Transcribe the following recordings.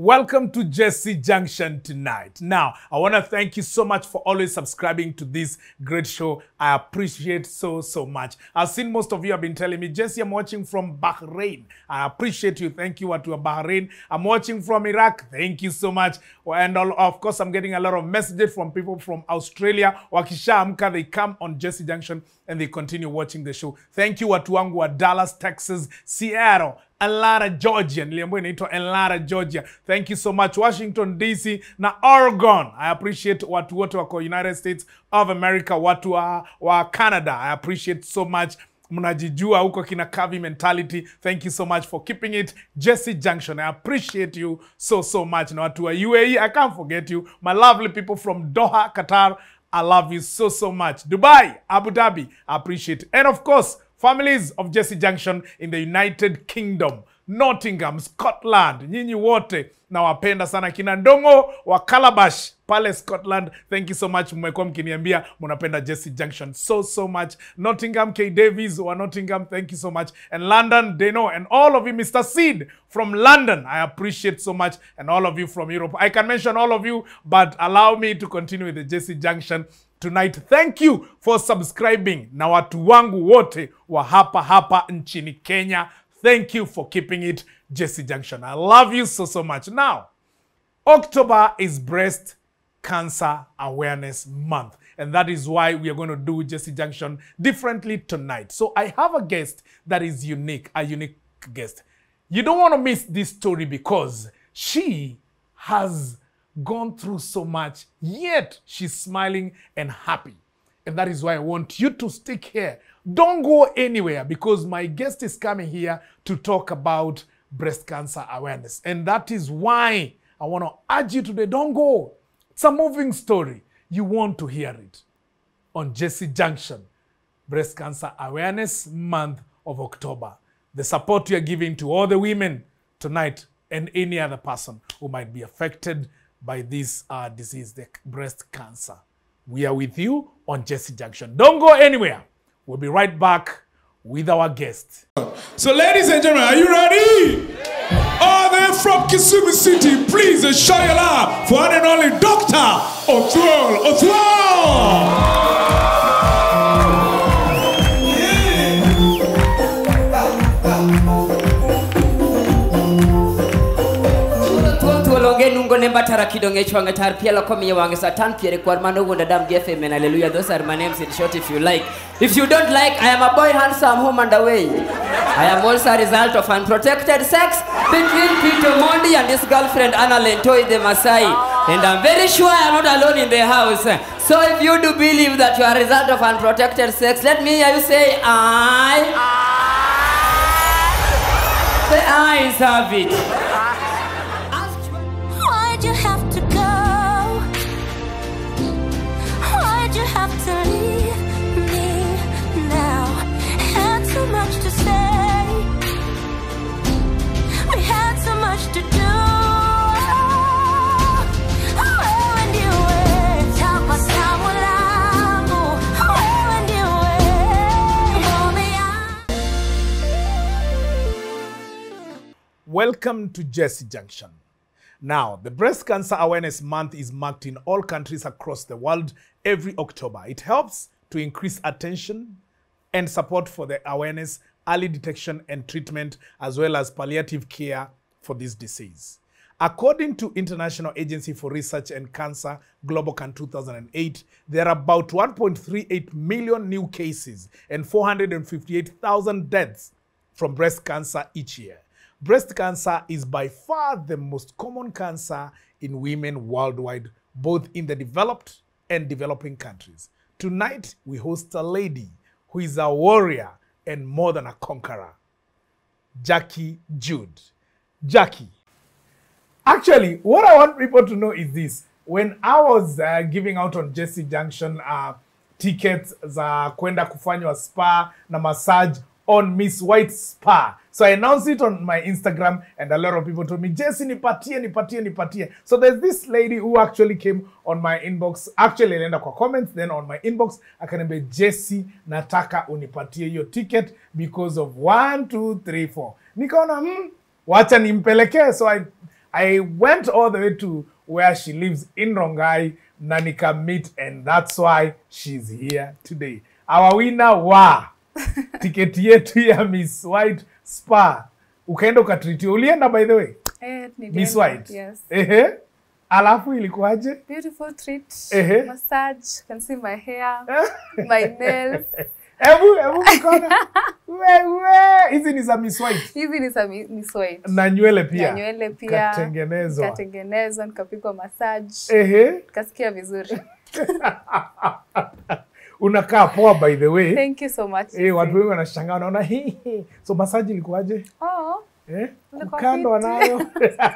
Welcome to Jesse Junction tonight. Now, I want to thank you so much for always subscribing to this great show. I appreciate so, so much. I've seen most of you have been telling me, Jesse, I'm watching from Bahrain. I appreciate you. Thank you to Bahrain. I'm watching from Iraq. Thank you so much. And all, of course, I'm getting a lot of messages from people from Australia. Wakishaamka, they come on Jesse Junction and they continue watching the show. Thank you watu wangu wa Dallas, Texas, Seattle, Atlanta, Georgia. Niliambiwa inaitwa Atlanta, Georgia. Thank you so much. Washington DC na Oregon. I appreciate watu wote wako United States of America, watu wa, wa Canada. I appreciate so much mnajijua huko kina Kavi mentality. Thank you so much for keeping it Jesse Junction. I appreciate you so so much. Na watu wa UAE, I can't forget you. My lovely people from Doha, Qatar. I love you so so much. Dubai, Abu Dhabi, I appreciate. And of course, families of Jesse Junction in the United Kingdom, Nottingham, Scotland, nyinyi wote nawapenda sana kina Ndongo wa Calabash pale Scotland. Thank you so much, mmekuwa mkiniambia mnapenda Jesse Junction so so much. Nottingham, K Davies wa Nottingham, thank you so much. And London, Deno, and all of you, Mr. Seed from London, I appreciate so much. And all of you from Europe. I can mention all of you, but allow me to continue with the Jesse Junction tonight. Thank you for subscribing na watu wangu wote wa hapa hapa nchini Kenya. Thank you for keeping it Jesse Junction. I love you so so much. Now, October is Breast Cancer Awareness Month. And that is why we are going to do Jesse Junction differently tonight. So I have a guest that is unique, a unique guest. You don't want to miss this story because she has gone through so much, yet she's smiling and happy. And that is why I want you to stick here. Don't go anywhere because my guest is coming here to talk about breast cancer awareness. And that is why I want to urge you today don't go. It's a moving story. You want to hear it on Jesse Junction, Breast Cancer Awareness Month of October. The support you are giving to all the women tonight and any other person who might be affected by this uh, disease, the breast cancer. We are with you on Jesse Junction. Don't go anywhere. We'll be right back with our guest. So, ladies and gentlemen, are you ready? All the way from Kisumu City, please uh, show your love for one and only Dr. Othwal Othwal. thuol thuol onge nungo ne mbatara kidonge chwange tar pielo komiye wange satan piere kwar mano wuonda dam gi fm and hallelujah those are my names in short if you like if you don't like i am a boy handsome home and away i am also a result of unprotected sex between peter mondi and his girlfriend anna lentoi the masai and i'm very sure i am not alone in the house so if you do believe that you are a result of unprotected sex let me hear you say i say i have it Why'd you have to go? Why'd you have to leave me now? Had so much to say. We had so much to do. Wewe ndiwe tabasamu langu. Wewe ndiwe ngome yangu. Welcome to Jesse Junction. Now, the Breast Cancer Awareness Month is marked in all countries across the world every October. It helps to increase attention and support for the awareness, early detection and treatment, as well as palliative care for this disease. According to International Agency for Research and Cancer, Globocan 2008, there are about 1.38 million new cases and 458,000 deaths from breast cancer each year. Breast cancer is by far the most common cancer in women worldwide, both in the developed and developing countries. Tonight, we host a lady who is a warrior and more than a conqueror, Jackie Jude. Jackie, actually, what I want people to know is this. When I was uh, giving out on Jesse Junction uh, tickets za kwenda kufanywa spa na massage on Miss White Spa. So I announced it on my Instagram and a lot of people told me, Jesse, nipatie, nipatie, nipatie. So there's this lady who actually came on my inbox. Actually, alienda kwa comments, then on my inbox, akaniambia, Jesse, nataka unipatie hiyo ticket because of one, two, three, four. Nikaona, hmm, wacha nimpelekee. So I I went all the way to where she lives in Rongai na nika meet and that's why she's here today. Our winner wa tiketi yetu ya Miss White Spa. Ukaenda ukatritiwa. Ulienda by the way? Eh, Miss nilienda. White. Yes. Ehe. Alafu ilikuwaje? Beautiful treat. Ehe. Massage. Can see my hair, my nails. Hebu hebu mkono. Wewe, hizi ni za Miss White. Hizi ni za mi- Miss White. Na nywele pia. Na nywele pia. Katengenezwa. Nikatengenezwa, nikapigwa massage. Ehe. Nikasikia vizuri. Unakaa poa by the way. Thank you so much. Eh, watu wengi wanashangaa wanaona hii. hii. So masaji ilikuwaje? Oh, Eh? Ilikuwa Kukandwa fiti. nayo.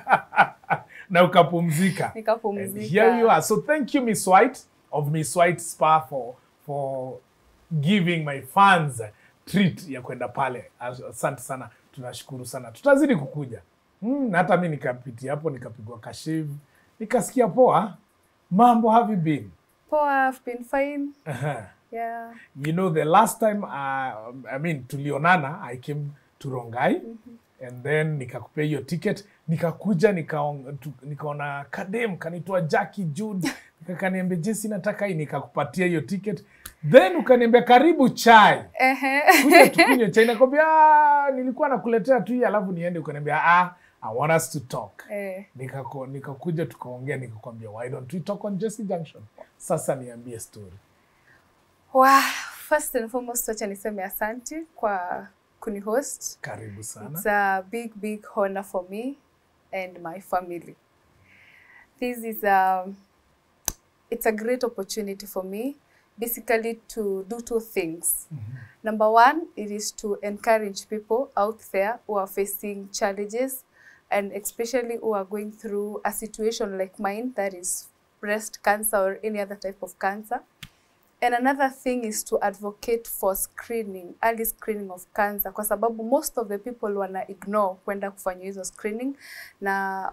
na ukapumzika. And nikapumzika. here you are. So thank you Miss White of Miss White Spa for for giving my fans treat ya kwenda pale. As- Asante sana. Tunashukuru sana. Tutazidi kukuja. Mm, na hata mi nikapitia hapo nikapigwa kashivu. Nikasikia poa. Mambo have you been? Poa, I've been fine. Uh-huh. Yeah. you know the last time uh, i mean tulionana i came to rongai and then nikakupea hiyo ticket nikakuja nikaon- tu- nikaona kadem kanitoa jaki jude nikakaniambia jesi nataka hii nikakupatia hiyo ticket then ukaniambia karibu chai Ehe. kuja tukunywe chai nakwambia "Ah, nilikuwa nakuletea tu hii alafu niende ukaniambia ah, i want us to talk Eh. Nikako- nikakuja tukaongea nikakwambia why don't we talk on Jesse Junction sasa niambie story Wow. First and foremost, wacha niseme asante kwa kunihost. karibu sana It's a big, big honor for me and my family. This is a, it's a great opportunity for me, basically to do two things. Number one, it is to encourage people out there who are facing challenges and especially who are going through a situation like mine, that is breast cancer or any other type of cancer. And another thing is to advocate for screening, early screening of cancer kwa sababu most of the people wana ignore kwenda kufanya hizo screening na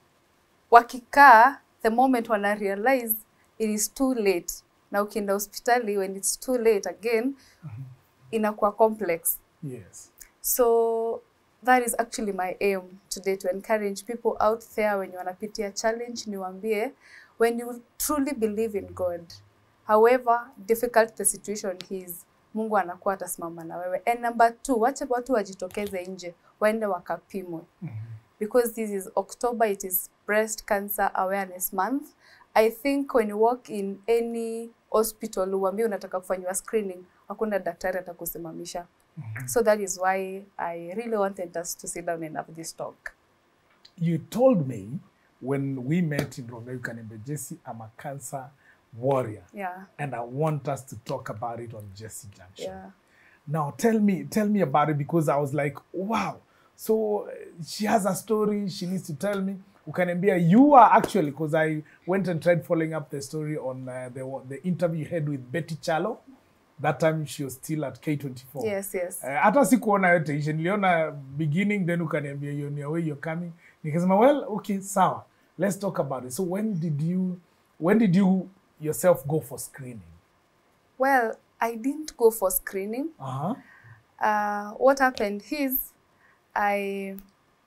wakikaa the moment wana realize it is too late na ukienda hospitali when it's too late again inakuwa complex yes So that is actually my aim today to encourage people out there when wanapitia challenge niwaambie when you truly believe in God however difficult the situation is Mungu anakuwa atasimama na wewe. And number two, wacha watu wajitokeze nje waende wakapimwe because this is October, it is breast cancer awareness month. I think when you walk in any hospital uambie unataka kufanyiwa screening, hakuna daktari atakusimamisha. So that is why I really wanted us to sit down and have this talk. you told me when we met in Rongai Kanembe, Jesse, I'm a cancer warrior. Yeah, And I want us to talk about it on Jesse Junction. yeah. Now tell me, tell me about it because I was like, wow. So uh, she has a story. She needs to tell me. Ukaniambia, you are actually because I went and tried following up the story on uh, the the interview you had with Betty Chalo. That time she was still at K24. Yes, yes. Eh, hata sikuona yote ishe niliona beginning then ukaniambia you're on your way you're coming nikasema well okay sawa let's talk about it so when did you when did you yourself go for screening Well, I didn't go for screening. uh-huh. Uh, what happened is I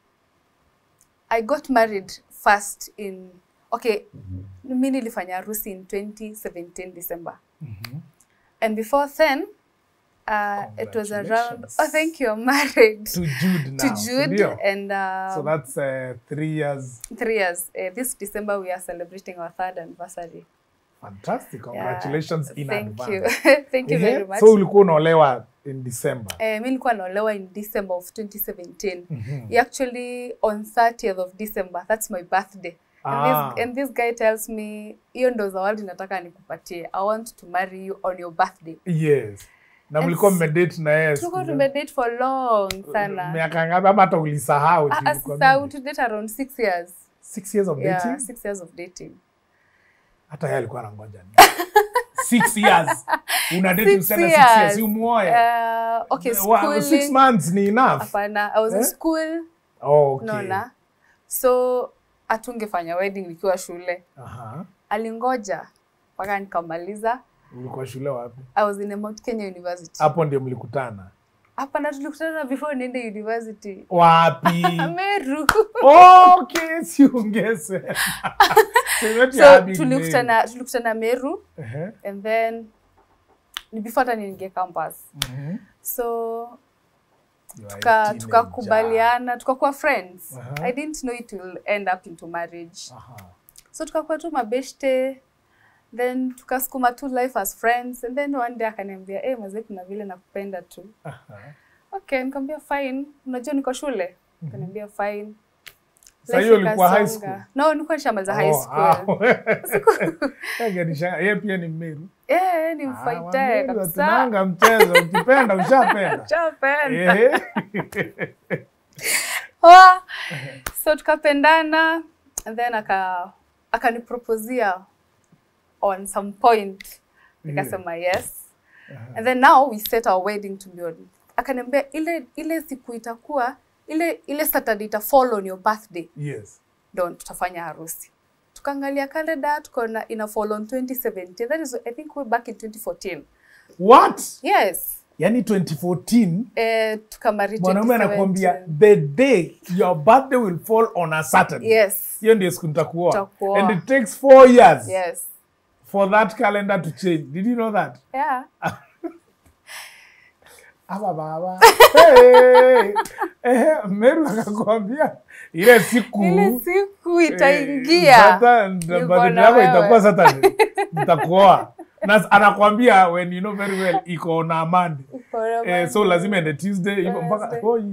I got married first in okay, mi nilifanya harusi in 2017 December. And before then, uh, it was around. Congratulations. Oh, thank you. I'm married to Jude now to Jude, ndio? and uh, so that's uh, three years three years. Uh, this December we are celebrating our third anniversary. fantastic Yeah. congratulations in Thank advance you. Thank you Ehe, very much. so ulikuwa unaolewa in december Eh, mi nilikuwa naolewa in December of 2017. Actually on 30th of December, that's my birthday. And, Ah. this, and this guy tells me, hiyo ndo zawadi nataka nikupatie. I want to marry you on your birthday. yes na And mlikuwa s- mmedate na yeye Tulikuwa siku- tumedate for long sana. miaka ngapi ama hata ulisahau Ah, juu ah, ilikuwa sasa mingi? to date around six years. six years of Yeah, dating six years of dating. hata yeye alikuwa anangoja nini? six years una date Six msichana six years years. umuoe Uh, okay, Wa- six schooling. months ni enough Hapana, I was in Eh? school. oh, okay. Naona. So hatungefanya wedding nikiwa shule. Aha. Alingoja mpaka nikamaliza. ulikuwa shule wapi I was in a Mount Kenya University. hapo ndio mlikutana hapana tulikutana before niende university wapi meru okay siongeze so tulikutana tulikutana meru uh-huh. and then ni before hata niingie campus so tuka- tukakubaliana tukakuwa friends Aha. i didn't know it will end up into marriage so tukakuwa tu mabeshte then tukasukuma tu life as friends and then one day akaniambia hey, mazee kuna vile nakupenda tu okay nikamwambia fine unajua niko shule akaniambia fine Sasa Life hiyo ulikuwa high ikasonga. school? no nilikuwa nishamaliza high Oh, school ah. Ngenishangaa, yeye pia ni Mmeru. eh ni Ah, mfaitae Wameru kabisa hatunanga mchezo ukipenda ushapenda Shapenda. Ehe. Wa- so tukapendana and then aka akaniproposia on some point nikasema yes and then now we set our wedding to be on akaniambia ile ile siku itakuwa ile ile saturday ita fall on your birthday yes ndo tutafanya harusi tukaangalia calendar tukaona ina fall on 2017 that is i think way back in 2014 what yes yani 2014 eh, tukamari mwanaume 2017. anakuambia the day your birthday will fall on a saturday yes hiyo ndio siku nitakuoa Utakuoa. and it takes four years yes for that calendar to change did you know that yeah aba baba hey! eh, meru akakwambia ile siku ile siku eh, itaingia sasa Niko birthday na yako wewe. itakuwa saturday nitakuoa na anakwambia when you know very well iko na amani Uko na eh, so maana. lazima ende tuesday hivyo mpaka Thursday. oi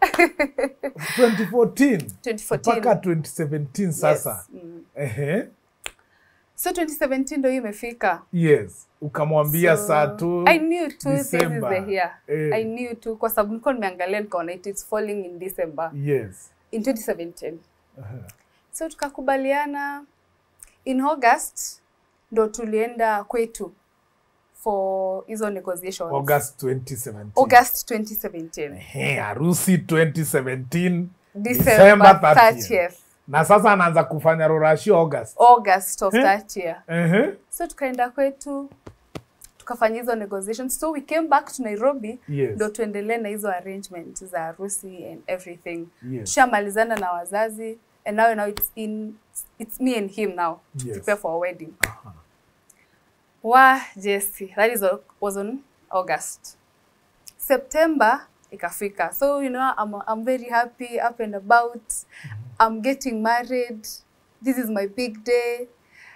2014 mpaka 2014 2017 sasa Yes. Mm. ehe so 2017 ndo hiyo imefika yes ukamwambia So, saa tu I knew two things is December. the here. Eh. I knew two kwa sababu nilikuwa nimeangalia nikaona it is falling in December yes in 2017. So tukakubaliana in August ndo tulienda kwetu for hizo negotiations. august 2017 August 2017. Ehe, harusi 2017 December 30th. 30th. na sasa anaanza kufanya rurashi august August of that year. Ehe. So tukaenda kwetu tukafanya hizo negotiations. So we came back to Nairobi Yes. ndo tuendelee na hizo arrangement za harusi and everything. Yes. Tushamalizana na wazazi and now, now it's in it's me and him now to Yes. prepare for our wedding. Wa Jesse, that is was on August. September ikafika. So you know I'm I'm very happy up and about. I'm getting married. This is my big day.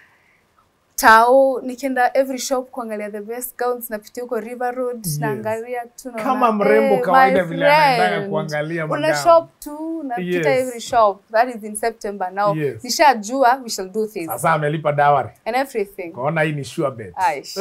Tao nikienda every shop kuangalia the best gowns napitia huko River Road Yes. naangalia tu naona, Kama mrembo "Eh, kawaida my vile anaendaga friend, kuangalia una magauni." shop tu unapita Yes. every shop that is in September now Yes. nishajua we shall do things sasa amelipa dawari and everything kaona hii ni sure bet Aish.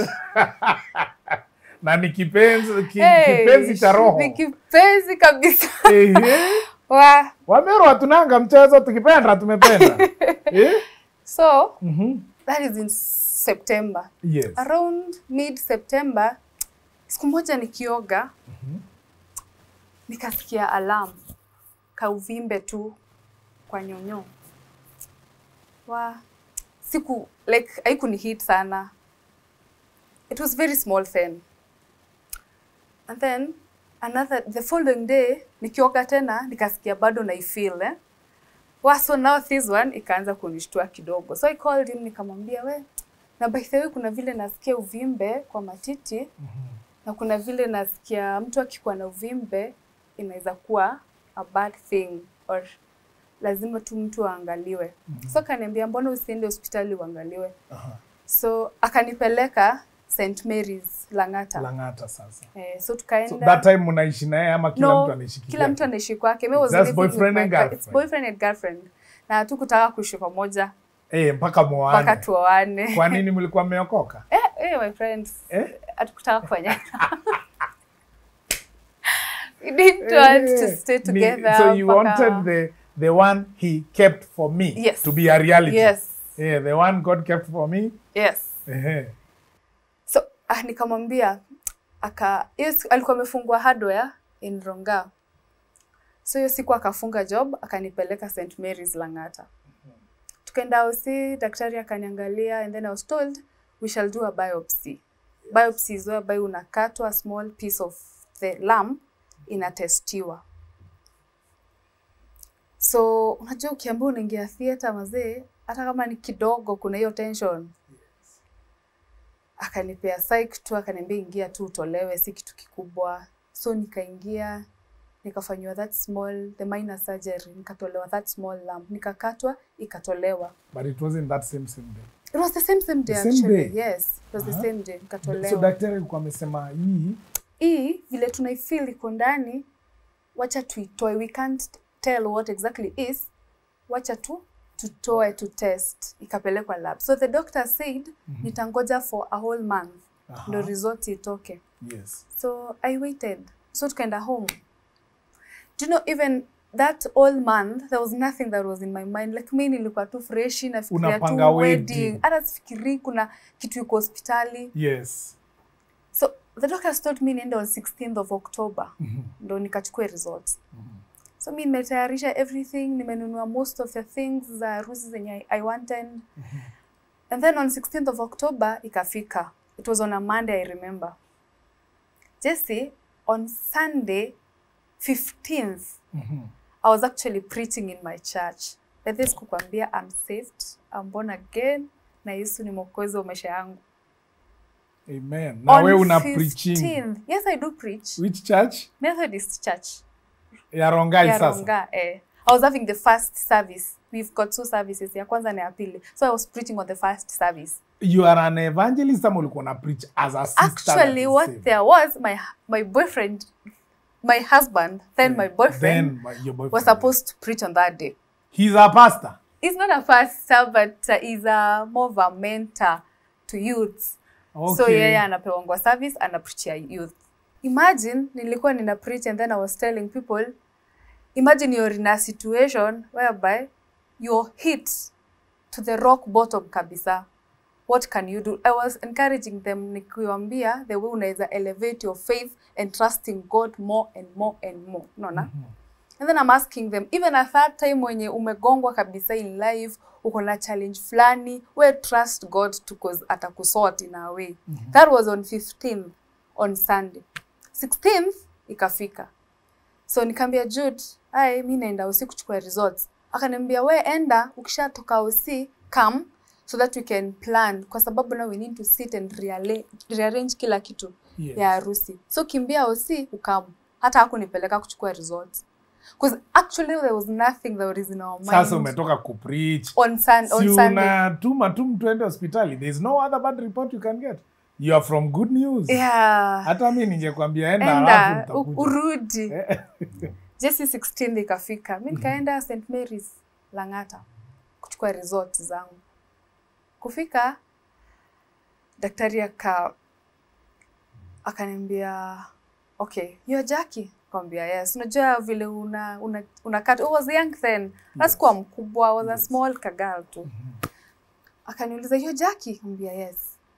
na ni kipenzi ki, Hey, kipenzi cha roho ni kipenzi kabisa Ehe. wa wameru hatunanga mchezo tukipenda tumependa eh? so Mhm. that is in September yes around mid September siku moja nikioga nikasikia alarm kauvimbe tu kwa nyonyo wa siku like haikuni hit sana it was very small thing and then another the following day nikioga tena nikasikia bado naifeel eh? wa so now this one ikaanza kunishtua kidogo so I called him nikamwambia we na by the way kuna vile nasikia uvimbe kwa matiti na kuna vile nasikia mtu akikuwa na uvimbe inaweza kuwa a bad thing or lazima tu mtu aangaliwe so akaniambia mbona usiende hospitali uangaliwe so akanipeleka St Mary's Lang'ata langata sasa eh, so so tukaenda that time mnaishi naye ama kila no, mtu anaishi kila mtu kivyake? anaishi kwake Me was Just living boyfriend with and my cou- girlfriend? It's boyfriend and girlfriend na hatukutaka kuishi pamoja eh mpaka mpaka muane tuoane kwa nini mlikuwa mmeokoka eh, eh, my friends eh? hatukutaka kufanya we didn't want to Eh, stay ni- together so you mpaka- wanted the the one he kept for me Yes. to be a reality yes yeah, the one god kept for me yes Ehe. so ah, nikamwambia aka hiyo siku- alikuwa amefungua hardware in Ronga so hiyo siku akafunga job akanipeleka St Mary's Lang'ata tukaenda OC daktari akaniangalia and then I was told we shall do a biopsy biopsy is whereby unakatwa a small piece of the lump inatestiwa so unajua ukiambia unaingia theatre mazee hata kama ni kidogo kuna hiyo tension akanipea psych tu akaniambia ingia tu utolewe si kitu kikubwa so nikaingia nikafanyiwa that small the minor surgery nikatolewa that small lump nikakatwa ikatolewa But it wasn't that same same day. it was the same same day The same actually day? yes it was the Aha. same day nikatolewa So daktari alikuwa amesema hii hii vile tunaifeel iko ndani wacha tuitoe we can't tell what exactly is wacha tu tutoe to test ikapelekwa lab so the doctor said nitangoja for a whole month Aha. ndo result itoke yes. so i waited so tukaenda home do you know even that all month there was nothing that was in my mind like mi nilikuwa tu freshi nafikiria Unapanga tu wedding. wedding hata sifikirii kuna kitu iko hospitali Yes. so the doctors told me niende on 16th of october ndo nikachukue results so mi nimetayarisha everything nimenunua most of the things za harusi zenye I, i wanted and then on 16th of october ikafika it was on a monday i remember jesse on sunday 15th i was actually preaching in my church but this kukwambia i'm saved i'm born again na yesu ni mwokozi wa maisha yangu Amen. Na On wewe una preaching. 15th. Yes, I do preach. Which church? Methodist Church. Ya Rongai ya sasa. Ronga, eh. I was having the first service. We've got two services, ya kwanza na ya pili. So I was preaching on the first service. You are an evangelist ama ulikuwa una preach as a sister? Actually, that what is saved? there was, my my boyfriend, my husband, then my boyfriend, Then my- your boyfriend. was supposed to preach on that day. He's a pastor. He's not a pastor, but uh, he's a more of a mentor to youths. So Okay. yeye anapewangwa service anapreachia youth. Imagine nilikuwa nina preach and then I was telling people imagine you're in a situation whereby you're hit to the rock bottom kabisa. What can you do? I was encouraging them nikiwaambia the way unaweza elevate your faith and trusting God more and more and more. Unaona? And then I'm asking them, even at that time wenye umegongwa kabisa in life, uko na challenge fulani, we trust God to cause atakusort in a way. That was on 15th on Sunday. 16th ikafika. So nikaambia Jude, ai mi naenda usi kuchukua results. Akaniambia we enda ukishatoka usi come so that we can plan kwa sababu now we need to sit and rearrange, rearrange kila kitu Yes. ya harusi. So kimbia usi ukam. Hata hakunipeleka kuchukua results. Because actually there was nothing that was in our mind. Sasa umetoka kupreach. on, sun, on Si Sunday. unatuma tu mtu ende hospitali. There is no other bad report you can get. You are from good news. Yeah. Hata mi ningekwambia enda alafu Enda u- nitakuja. urudi. Jesse 16 ikafika. Mi nikaenda St Mary's Lang'ata kuchukua result zangu. Kufika daktari aka akaniambia okay, you're Jackie. Nikamwambia yes. Unajua vile una una, una cut. I was young then. Yes. Sikuwa mkubwa, I was a small kagal tu. Akaniuliza you're Jackie? Nikamwambia yes.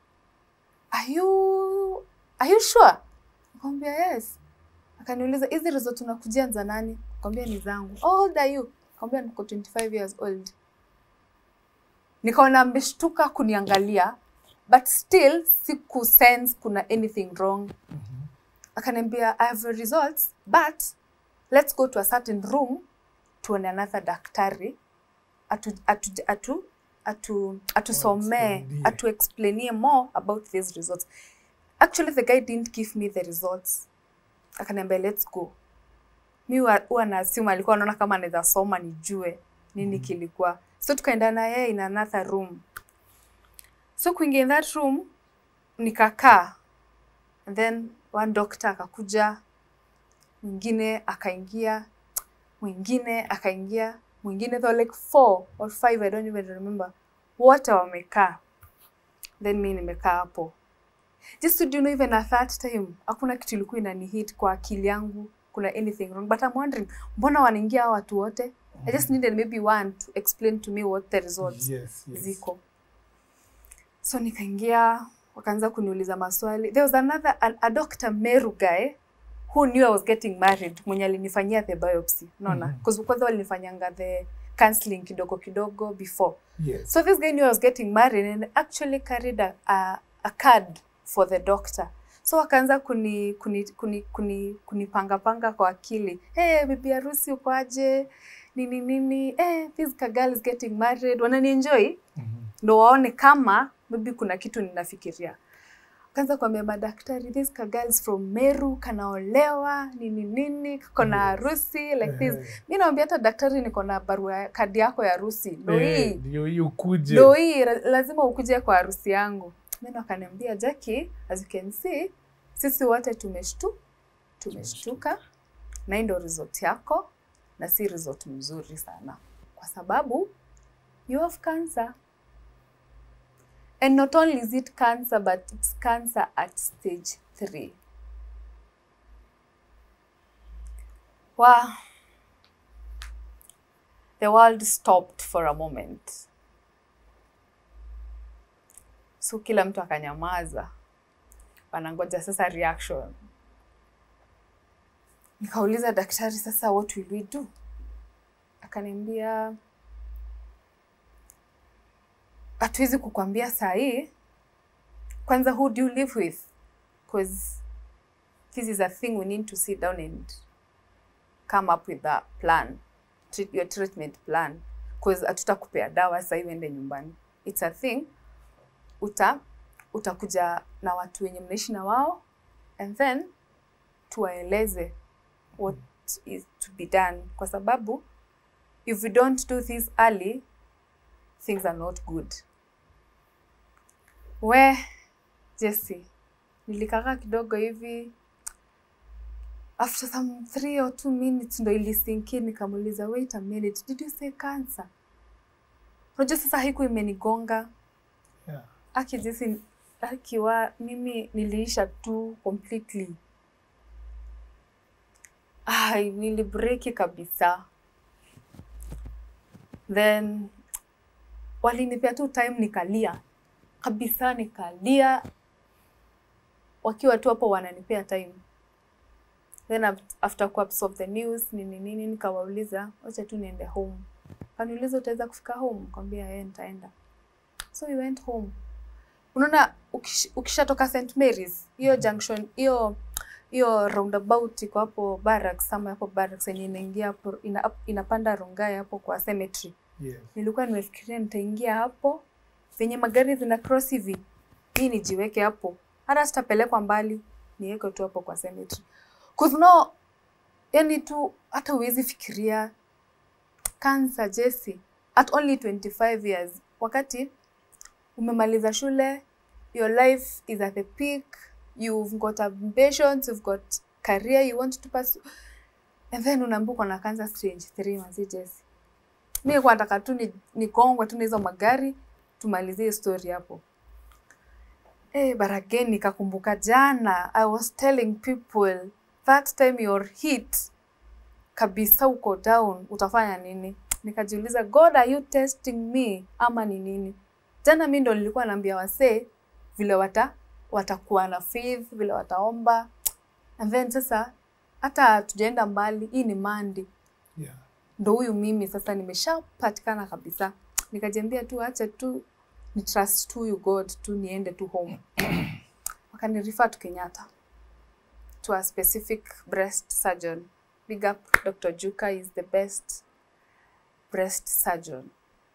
Are you are you sure? Nikamwambia yes. Akaniuliza hizi result unakujia za nani? Nikamwambia ni zangu. How old are you? Nikamwambia niko 25 years old. Nikaona ameshtuka kuniangalia but still siku sense kuna anything wrong. Akaniambia I have your results but let's go to a certain room tuone another daktari atu atu atu atu atusomee explainie. atu explainie more about these results. Actually the guy didn't give me the results. Akaniambia let's go. Mi huwa huwa na assume alikuwa anaona kama anaweza soma nijue nini kilikuwa. So tukaenda na yeye in another room. So kuingia in that room nikakaa and then one doctor akakuja, mwingine akaingia, mwingine akaingia, mwingine there were like four or five, I don't even remember. Wote wamekaa, then mi nimekaa hapo. Just to do you know, even at that time hakuna kitu ilikuwa inanihit kwa akili yangu kuna anything wrong but I'm wondering mbona wanaingia hawa watu wote I just needed maybe one to explain to me what the results Yes, yes. ziko so nikaingia wakaanza kuniuliza maswali there was another a, a doctor Meru guy who knew I was getting married mwenye alinifanyia the biopsy unaona Mhm. because kwanza walinifanyanga the counseling kidogo kidogo before Yes. so this guy knew I was getting married and actually carried a, a, a card for the doctor so wakaanza kuni kuni kuni kuni kunipanga panga kwa akili hey, bibi harusi uko aje nini nini hey, this girl is getting married wananienjoy ndo waone kama maybe kuna kitu ninafikiria kaanza kuambia madaktari this girl is from Meru kanaolewa nini nini kako na harusi like this mi nawambia hata daktari niko na barua ya- kadi yako ya harusi ndo Eh, hii ndio hii ukuje ndo hii ra- lazima ukuje kwa harusi yangu then wakaniambia Jackie as you can see sisi wote tumeshtu tumeshtuka na hii ndo result yako na si result mzuri sana kwa sababu you have cancer and not only is it cancer but it's cancer at stage 3 wow the world stopped for a moment so kila mtu akanyamaza wanangoja sasa reaction nikauliza daktari sasa what will we do akaniambia hatuwezi kukwambia saa hii kwanza who do you live with because this is a thing we need to sit down and come up with a plan treat your treatment plan because hatutakupea dawa sasa hivi ende nyumbani it's a thing uta utakuja na watu wenye mnaishi na wao and then tuwaeleze what is to be done kwa sababu if we don't do this early things are not good we Jesse nilikaka kidogo hivi after some three or two minutes ndo ilisinki nikamuuliza wait a minute did you say cancer unajua sasa haiku imenigonga Yeah. aki Jesse akiwa mimi niliisha tu completely Ai, nilibreki kabisa then walinipea tu time nikalia kabisa nikalia wakiwa tu hapo wananipea time then af- after kuabsorb the news nini nini nikawauliza wacha tu niende home kaniuliza utaweza kufika home kwambia yeye nitaenda so we went home unaona ukish- ukishatoka st marys hiyo junction hiyo hiyo roundabout iko hapo barracks ama hapo barracks yenye inaingia hapo ina, inapanda rongai hapo kwa cemetery Yes. nilikuwa nimefikiria nitaingia hapo venye magari zina cross hivi hii nijiweke hapo hata sitapelekwa mbali niweke tu hapo kwa cemetery cause no yani tu hata huwezi fikiria cancer Jesse at only 25 years wakati umemaliza shule your life is at the peak you've got ambitions you've got career you want to pursue and then unaambiwa uko na cancer stage 3 manzi Jesse mi kwa nataka tu ni- nikongwe tu na hizo magari tumalizie hiyo story hapo Eh, but again nikakumbuka jana I was telling people that time you're hit kabisa uko down utafanya nini nikajiuliza god are you testing me ama ni nini jana mi ndo nilikuwa naambia wasee vile wata watakuwa na faith vile wataomba and then sasa hata tujaenda mbali hii ni mandi Yeah. ndo huyu mimi sasa nimeshapatikana kabisa nikajiambia tu acha tu ni trust tu huyu god tu niende tu home wakanirifa tu kenyatta to a specific breast surgeon big up dr juka is the best breast surgeon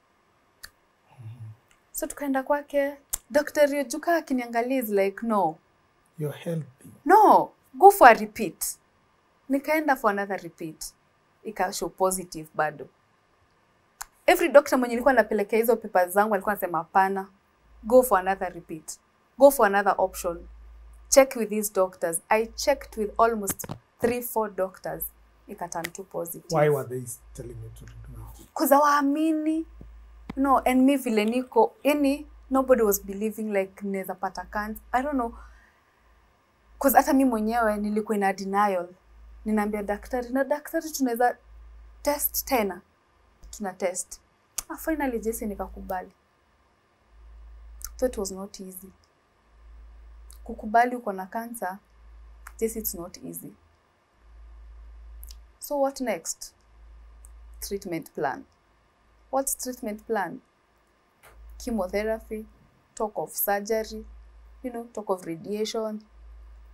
so tukaenda kwake dr riojuka akiniangalia is like no You're healthy. no go for a repeat nikaenda for another repeat ikashow positive bado every doctor mwenye nilikuwa napelekea hizo papers zangu alikuwa anasema hapana go for another repeat go for another option check with these doctors i checked with almost three four doctors ikaturn to positive Why were they telling you to do it? kuza waamini no and mi vile niko yani nobody was believing like naweza pata cancer i don't know cause hata mi mwenyewe nilikuwa ina denial ninaambia daktari na daktari tunaweza test tena tuna test ah, finally jesi nikakubali so it was not easy kukubali uko na cancer jesi it's not easy so what next treatment plan. What's treatment plan? Chemotherapy, talk of surgery, you know, talk of radiation,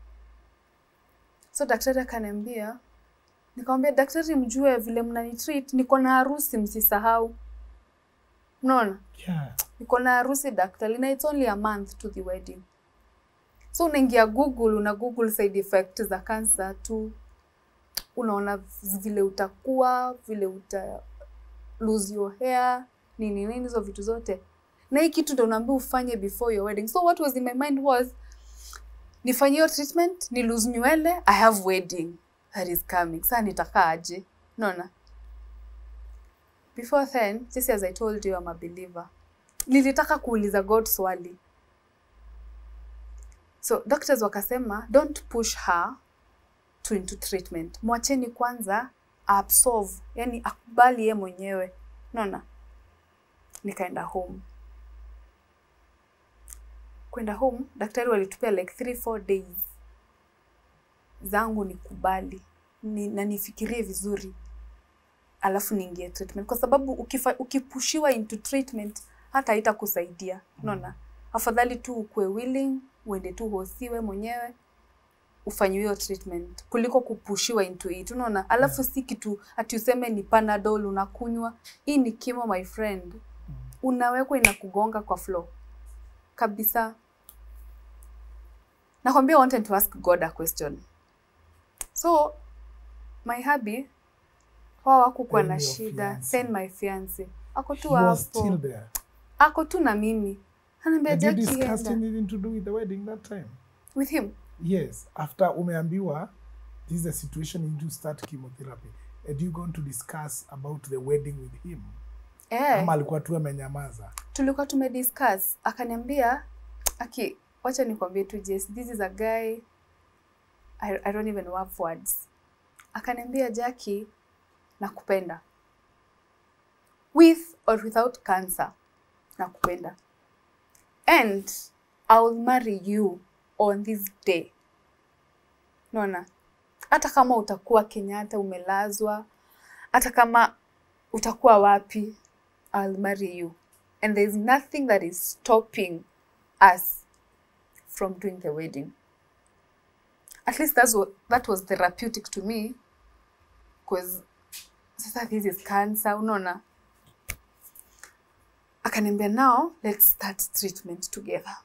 so daktari akaniambia nikamwambia daktari mjue vile mnanitreat niko na harusi msisahau unaona Yeah. niko na harusi daktari na it's only a month to the wedding so unaingia google una google side effect za cancer tu unaona vile utakuwa vile uta lose your hair nini nini hizo vitu zote na hii kitu ndo unaambia ufanye before your wedding so what was in my mind was nifanye hiyo treatment ni lose nywele i have wedding that is coming saa nitakaa aje naona before then just as i told you I'm a believer nilitaka kuuliza god swali so doctors wakasema don't push her to into treatment mwacheni kwanza absorb yani akubali ye mwenyewe naona nikaenda home kwenda home daktari walitupia like three four days zangu nikubali ni, na nifikirie vizuri alafu niingie treatment kwa sababu ukifa, ukipushiwa into treatment hata haitakusaidia unaona afadhali tu ukue willing uende tu hosiwe mwenyewe ufanyiwe hiyo treatment kuliko kupushiwa into it unaona alafu si kitu ati useme ni panadol unakunywa hii ni kimo my friend unawekwa inakugonga kwa floor kabisa nakwambia I wanted to ask god a question so my hubby wao wakukuwa na Then your shida fiancé. then my fiance ako tu He was still hapo there. ako tu na mimi anaambia Did you Jackie, discuss enda." anything to do with the wedding that time? with him Yes. After umeambiwa, this is the situation you need to start chemotherapy. Had you gone to discuss about the wedding with him? eh. Ama alikuwa tu amenyamaza? tulikuwa tumediscuss akaniambia aki wacha nikwambie tu Jess, this is a guy I, I don't even have words akaniambia Jackie nakupenda with or without cancer nakupenda and I will marry you on this day naona hata kama utakuwa Kenyatta umelazwa hata kama utakuwa wapi I'll marry you and there's nothing that is stopping us from doing the wedding at least that's what, that was therapeutic to me because sasa this is cancer unaona akaniambia now let's start treatment together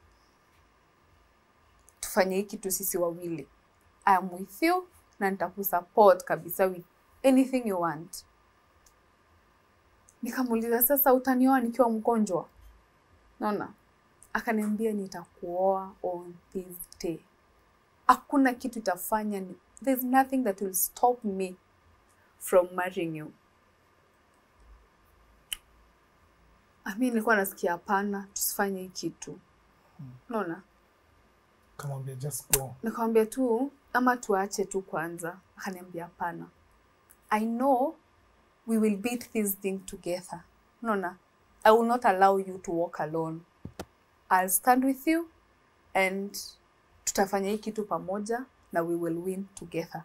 tufanye hii kitu sisi wawili I am with you na nitakusupport kabisa with anything you want nikamuuliza sasa utanioa nikiwa mgonjwa naona akaniambia nitakuoa on this day hakuna kitu itafanya ni, there's nothing that will stop me from marrying you mi nilikuwa nasikia hapana tusifanye hii kitu naona Kamwambia just go. nikamwambia tu ama tuache tu kwanza akaniambia hapana i know we will beat this thing together unaona i will not allow you to walk alone i'll stand with you and tutafanya hii kitu pamoja na we will win together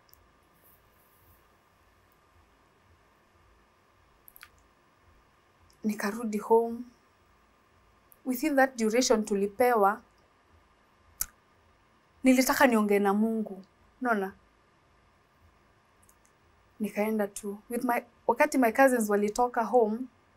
nikarudi home within that duration tulipewa nilitaka niongee na mungu unaona nikaenda tu with my wakati my cousins walitoka home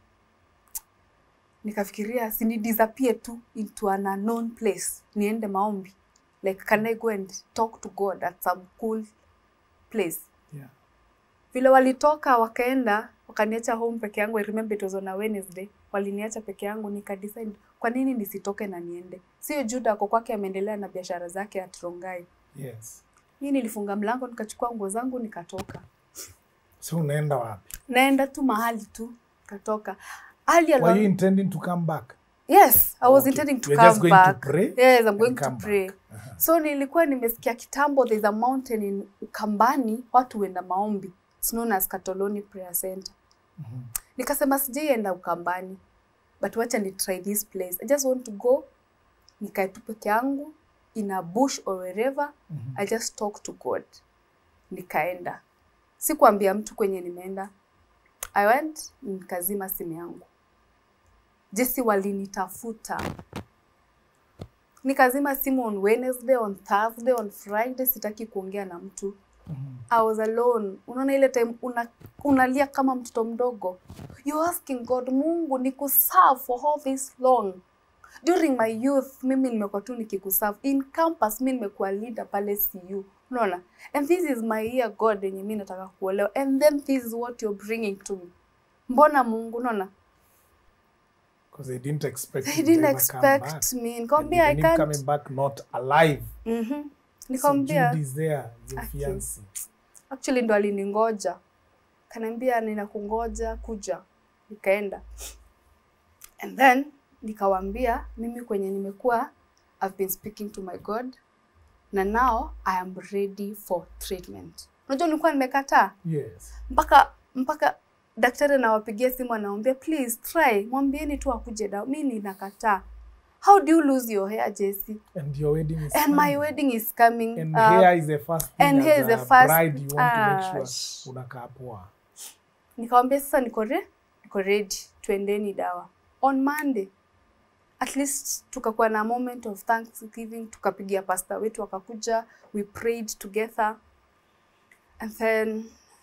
nikafikiria sini disappear tu into an unknown place niende maombi like can i go and talk to god at some cool place Yeah. vile walitoka wakaenda wakaniacha home peke yangu I remember it was on a Wednesday waliniacha peke yangu nikadecide kwa nini nisitoke na niende sio Juda ako kwake ameendelea na biashara zake at Rongai Yes. mimi nilifunga mlango nikachukua nguo zangu nikatoka So unaenda wapi? naenda tu mahali tu katoka hali ya Were you intending to come back? Yes, I was Okay. intending to You're come just going to back. pray yes, I'm and going to come pray. back. Uh-huh. So nilikuwa nimesikia kitambo there's a mountain in Ukambani watu huenda maombi. It's known as Katoloni Prayer Center. Nikasema sijaienda Ukambani. But wacha ni try this place. I just want to go nikae tu peke yangu in a bush or wherever. I just talk to God. Nikaenda. Sikuambia mtu kwenye nimeenda. I went nikazima simu yangu. Jesse walinitafuta nikazima simu on Wednesday, on Thursday, on Friday, sitaki kuongea na mtu. I was alone. Unaona ile time una, unalia kama mtoto mdogo. You're asking God, Mungu nikuserve for all this long. During my youth mimi nimekuwa tu nikikuserve. In campus mimi nimekuwa leader pale CU. Unaona? And this is my year God yenye mimi nataka kuolewa. And then this is what you're bringing to me. Mbona Mungu unaona? Because they didn't expect They you to didn't ever come back. expect me. And Nikamwambia I even him can't. coming back not alive. Mhm. So Nikamwambia Jude is there, your Aki. fiancé. actually ndo aliningoja kaniambia ninakungoja kuja nikaenda and then nikawambia mimi kwenye nimekuwa I've been speaking to my God na now I am ready for treatment unajua nilikuwa nimekataa Yes. mpaka mpaka daktari anawapigia simu anaambia please try mwambieni tu akuje dawa mi ninakataa how do you lose your hair Jesse And your wedding is and my coming. wedding is coming And uh, hair is the first thing and as hair is the a first- bride you want to Ah, make sh- sure unakaa poa. nikamwambia sasa niko re niko ready tuendeni dawa on monday at least tukakuwa na moment of thanksgiving tukapigia pasta wetu akakuja we prayed together and then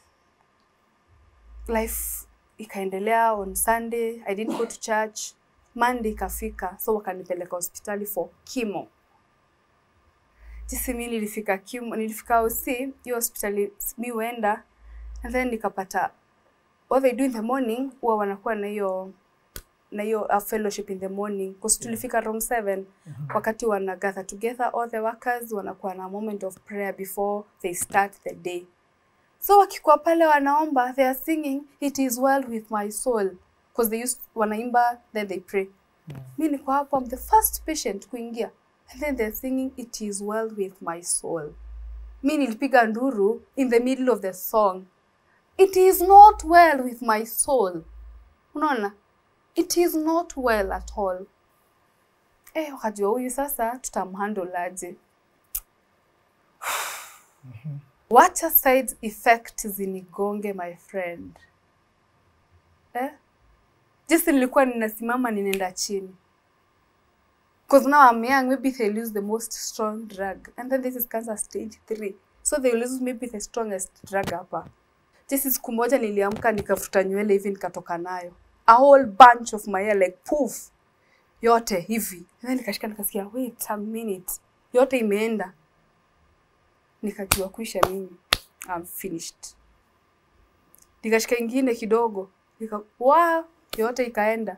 life ikaendelea on sunday i didn't go to church monday ikafika so wakanipeleka hospitali for chemo jinsi mi nilifika chemo nilifika OC hiyo hospitali mi huenda and then nikapata what they do in the morning huwa wanakuwa na hiyo na hiyo uh, fellowship in the morning because tulifika room 7 wakati wana gather together all the workers wanakuwa na moment of prayer before they start the day so wakikuwa pale wanaomba they are singing it is well with my soul because they used wanaimba then they pray mi niko hapo I'm the first patient kuingia and then they're singing it is well with my soul mi nilipiga nduru in the middle of the song it is not well with my soul unaona it is not well at all eh, wakajua huyu sasa tutamhandle aje wacha side effect zinigonge my friend eh? jinsi nilikuwa ninasimama ninaenda chini because now I'm young maybe they'll use the most strong drug and then this is cancer stage 3 so they'll use maybe the strongest drug hapa jinsi siku moja niliamka nikafuta nywele hivi nikatoka nayo a whole bunch of my hair like poof yote hivi and then nikashika nikasikia wait a minute yote imeenda nikajua kuisha mimi I'm finished nikashika ingine kidogo nika wa yote ikaenda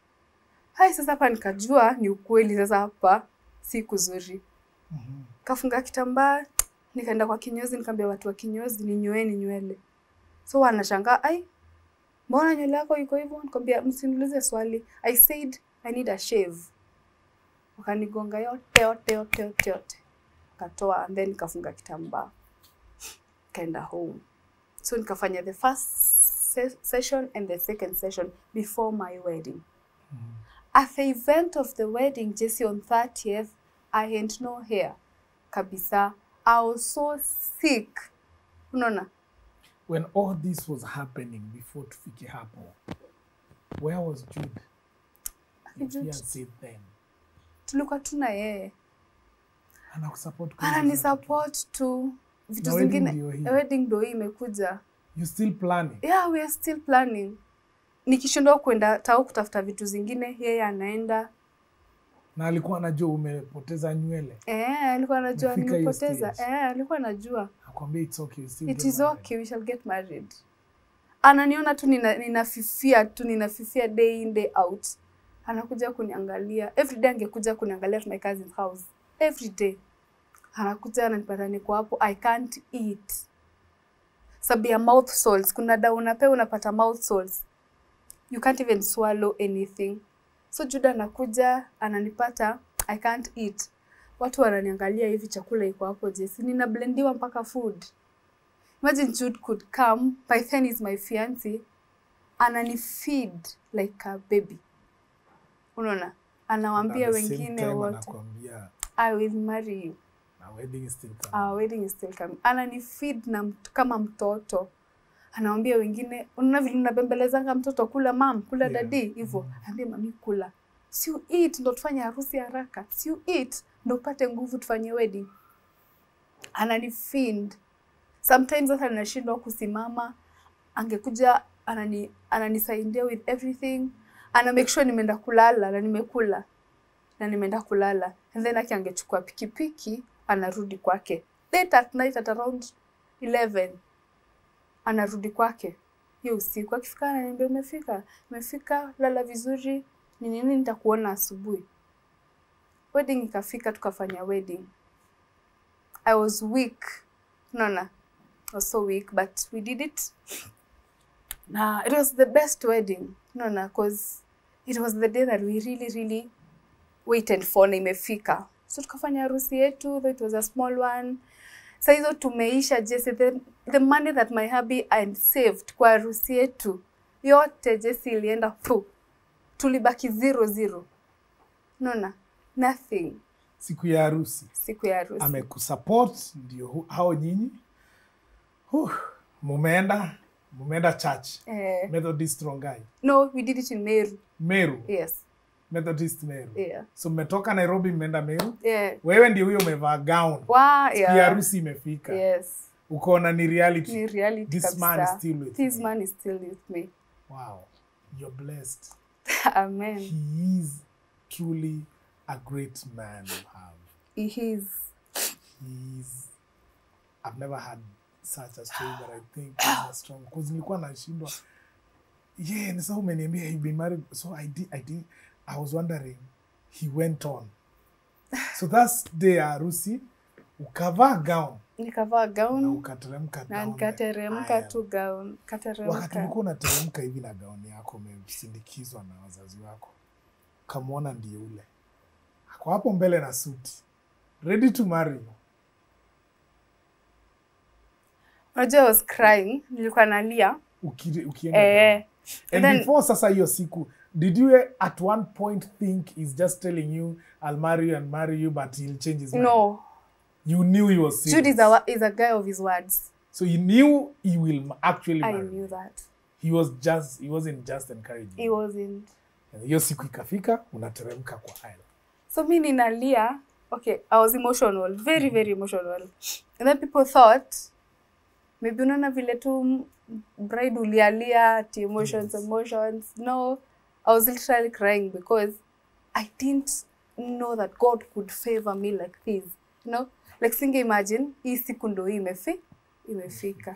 hai sasa hapa nikajua ni ukweli sasa hapa si kuzuri kafunga kitambaa nikaenda kwa kinyozi nikaambia watu wa kinyozi ninyoeni nywele so wanashangaa ai mbona nywele yako iko hivyo nikamwambia msiniulize swali i said i need a shave wakanigonga yote yote yote yote yote katoa and then nikafunga kitambaa kaenda home so nikafanya the first se session and the second session before my wedding at the event of the wedding jesse on 30th i had no hair kabisa i was so sick unaona When all this was happening before tufike hapo, where was Jude? Your Jude. fiancé then. tulikuwa tuna yeye Anakusupport kwa hizo anani zote. support tu vitu Na wedding zingine ndio hii. wedding ndo hii imekuja You still planning? yeah we are still planning nikishindwa kwenda tau kutafuta vitu zingine yeye anaenda Na alikuwa anajua umepoteza nywele. eh alikuwa anajua Umefika hiyo nimepoteza stage. eh alikuwa anajua Akwambia it's okay, you still it get is married. okay we shall get married ananiona tu nina- ninafifia tu ninafifia day in day out anakuja kuniangalia every day angekuja kuniangalia at my cousin's house every day anakuja ananipata niko hapo i can't eat sababu ya mouth sores kuna dawa unapewa unapata mouth sores you can't even swallow anything so juda anakuja ananipata i can't eat watu wananiangalia hivi chakula iko hapo jesi ninablendiwa mpaka food imagine Jude could come by then is my fiancé anani feed like a baby unaona anawaambia At the same wengine time wote anakuambia i will marry you na wedding is still coming. our wedding is still coming anani feed na mt- kama mtoto anawambia wengine unaona vile unabembelezanga mtoto kula mam kula Yeah. dadi hivyo ambia mami kula si you eat ndo tufanye harusi haraka si you eat ndo upate nguvu tufanye wedding anani feed sometimes hata nashindwa kusimama angekuja anani ananisaidia with everything ana make sure nimeenda kulala na nimekula na nimeenda kulala and then aki angechukua pikipiki anarudi kwake late at night at around 11 anarudi kwake hiyo usiku akifika ananiambia umefika umefika lala vizuri ni nini nitakuona asubuhi wedding ikafika tukafanya wedding i was weak naona I was so weak but we did it na it was the best wedding naona cause it was the day that we really really waited for na imefika so tukafanya harusi yetu though it was a small one sa hizo tumeisha jesi the, the money that my hubby and saved kwa harusi yetu yote jesi ilienda pu tulibaki zero zero naona nothing siku ya harusi siku ya harusi amekusupport ndio hu- hao nyinyi Huh, mumeenda mumeenda church eh, methodist rongai no we did it in meru meru yes methodist meru yeah so mmetoka nairobi mmeenda meru yeah wewe ndio huyo umevaa gown wa siku ya yeah harusi imefika yes ukaona ni reality ni reality This man is kabisa. still with this me. man is still with me wow you're blessed amen he is truly a great man you have he is He's I've never had such a story but I think he's a strong because nilikuwa nashindwa yeah ni sasa umeniambia you've been married so I did I did I was wondering he went on so that's day ya harusi ukavaa gown nikavaa na gown ukateremka na down the nikateremka aisle. tu gown wakati kateremka ulikuwa unateremka hivi na gauni yako umesindikizwa na wazazi wako ukamwona ndiye ule ako hapo mbele na suti ready to marry you. unajua I was crying nilikuwa nalia Uki- ukienda eh, down. and then- before sasa hiyo siku did you at one point think he's just telling you i'll marry you and marry you but he'll change his mind no you knew he was serious Jude is a, is a guy of his words so you knew he will m- actually I marry knew you. that he was just he wasn't just encouraging he you. wasn't And hiyo siku ikafika unateremka kwa aisle so mi ninalia okay i was emotional very very emotional and then people thought maybe unaona vile tu m- bride ulialia ati emotions Yes. emotions no i was literally crying because i didn't know that god could favor me like this you know like singe imagine hii siku ndo hii imefi imefika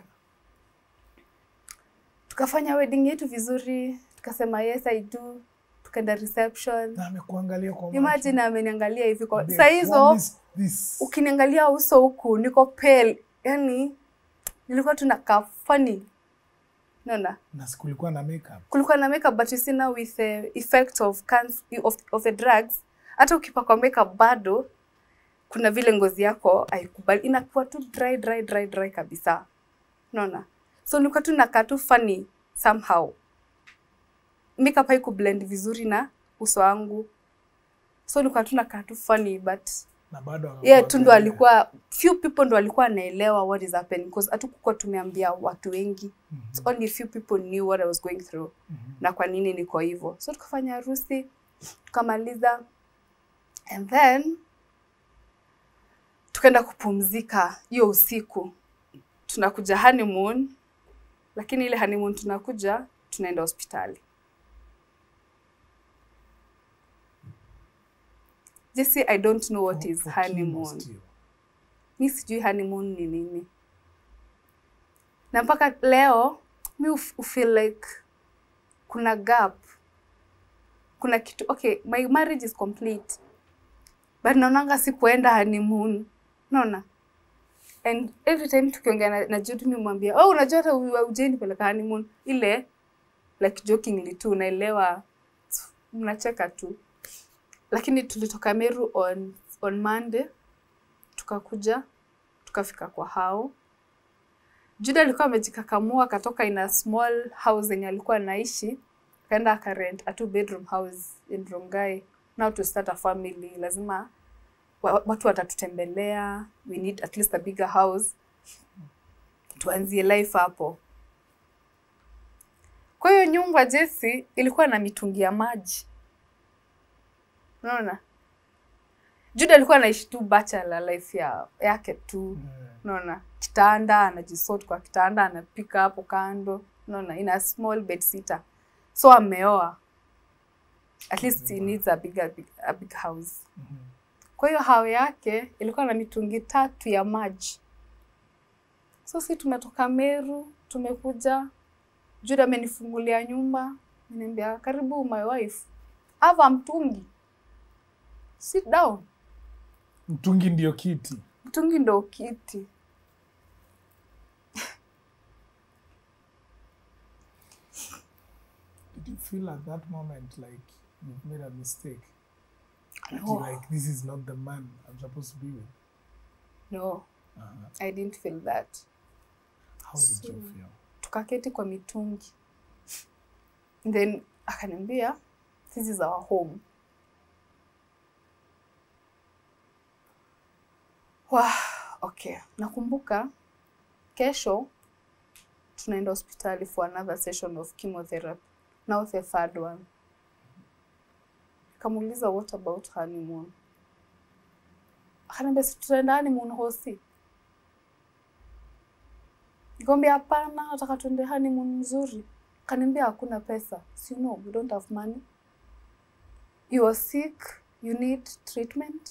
tukafanya wedding yetu vizuri tukasema yes i do tukaenda reception na amekuangalia kwa macho. imagine ameniangalia hivi kwa Ambia, saa "What hizo is this?" ukiniangalia uso huku niko pale yani nilikuwa tunakaa funny naona na sikulikuwa na makeup kulikuwa na makeup but you see now with the effect of, cans, of, of the drugs hata ukipakwa makeup bado kuna vile ngozi yako haikubali inakuwa tu dry dry dry dry kabisa naona so nilikuwa tu nakaa tu funny somehow makeup haikublend vizuri na uso wangu so nilikuwa tu nakaa tu funny but na bado yeah tu ndo akakuangalia. alikuwa few people ndo alikuwa anaelewa what is happening because hatukukuwa tumeambia watu wengi It's only few people knew what I was going through na kwa nini niko hivyo so tukafanya harusi tukamaliza and then tukaenda kupumzika hiyo usiku tunakuja honeymoon lakini ile honeymoon tunakuja tunaenda hospitali Jesse, I don't know what For- is for chemo honeymoon. still. mi sijui honeymoon ni nini na mpaka leo mi uf- ufeel like kuna gap kuna kitu okay my marriage is complete but naonanga sikuenda honeymoon naona and every time tukiongea na, na Jude mi mwambia oh unajua hata u- ujeni peleka honeymoon ile like jokingly tu unaelewa mnacheka tu lakini tulitoka Meru on, on Monday tukakuja tukafika kwa hao Juda alikuwa amejikakamua akatoka in a small house yenye alikuwa anaishi akaenda akarent a two bedroom house in Rongai now to start a family lazima wa- watu watatutembelea we need at least a bigger house tuanzie life hapo kwa hiyo nyumba Jesse ilikuwa na mitungi ya maji unaona Juda alikuwa anaishi tu bachelor life ya, yake tu Mm. unaona kitanda anajisort kwa kitanda anapika hapo kando unaona in a small bed sitter so ameoa at least he needs a big, a big, a big house kwa hiyo hao yake ilikuwa na mitungi tatu ya maji so si tumetoka meru tumekuja juda amenifungulia nyumba niambia karibu my wife ava mtungi sit down mtungi ndio kiti mtungi ndo kiti did you feel at that moment like you've made a mistake That No. you're like this is not the man i'm supposed to be with no uh-huh. i didn't feel that how did you So- feel tukaketi kwa mitungi then akaniambia this is our home Wah, okay nakumbuka kesho tunaenda hospitali for another session of chemotherapy now the third one nikamuuliza what about honeymoon akaniambia si tutaenda honeymoon hosi Nikamwambia hapana, nataka tuende honeymoon nzuri. Kaniambia hakuna pesa. Si you know, we don't have money. You are sick, you need treatment.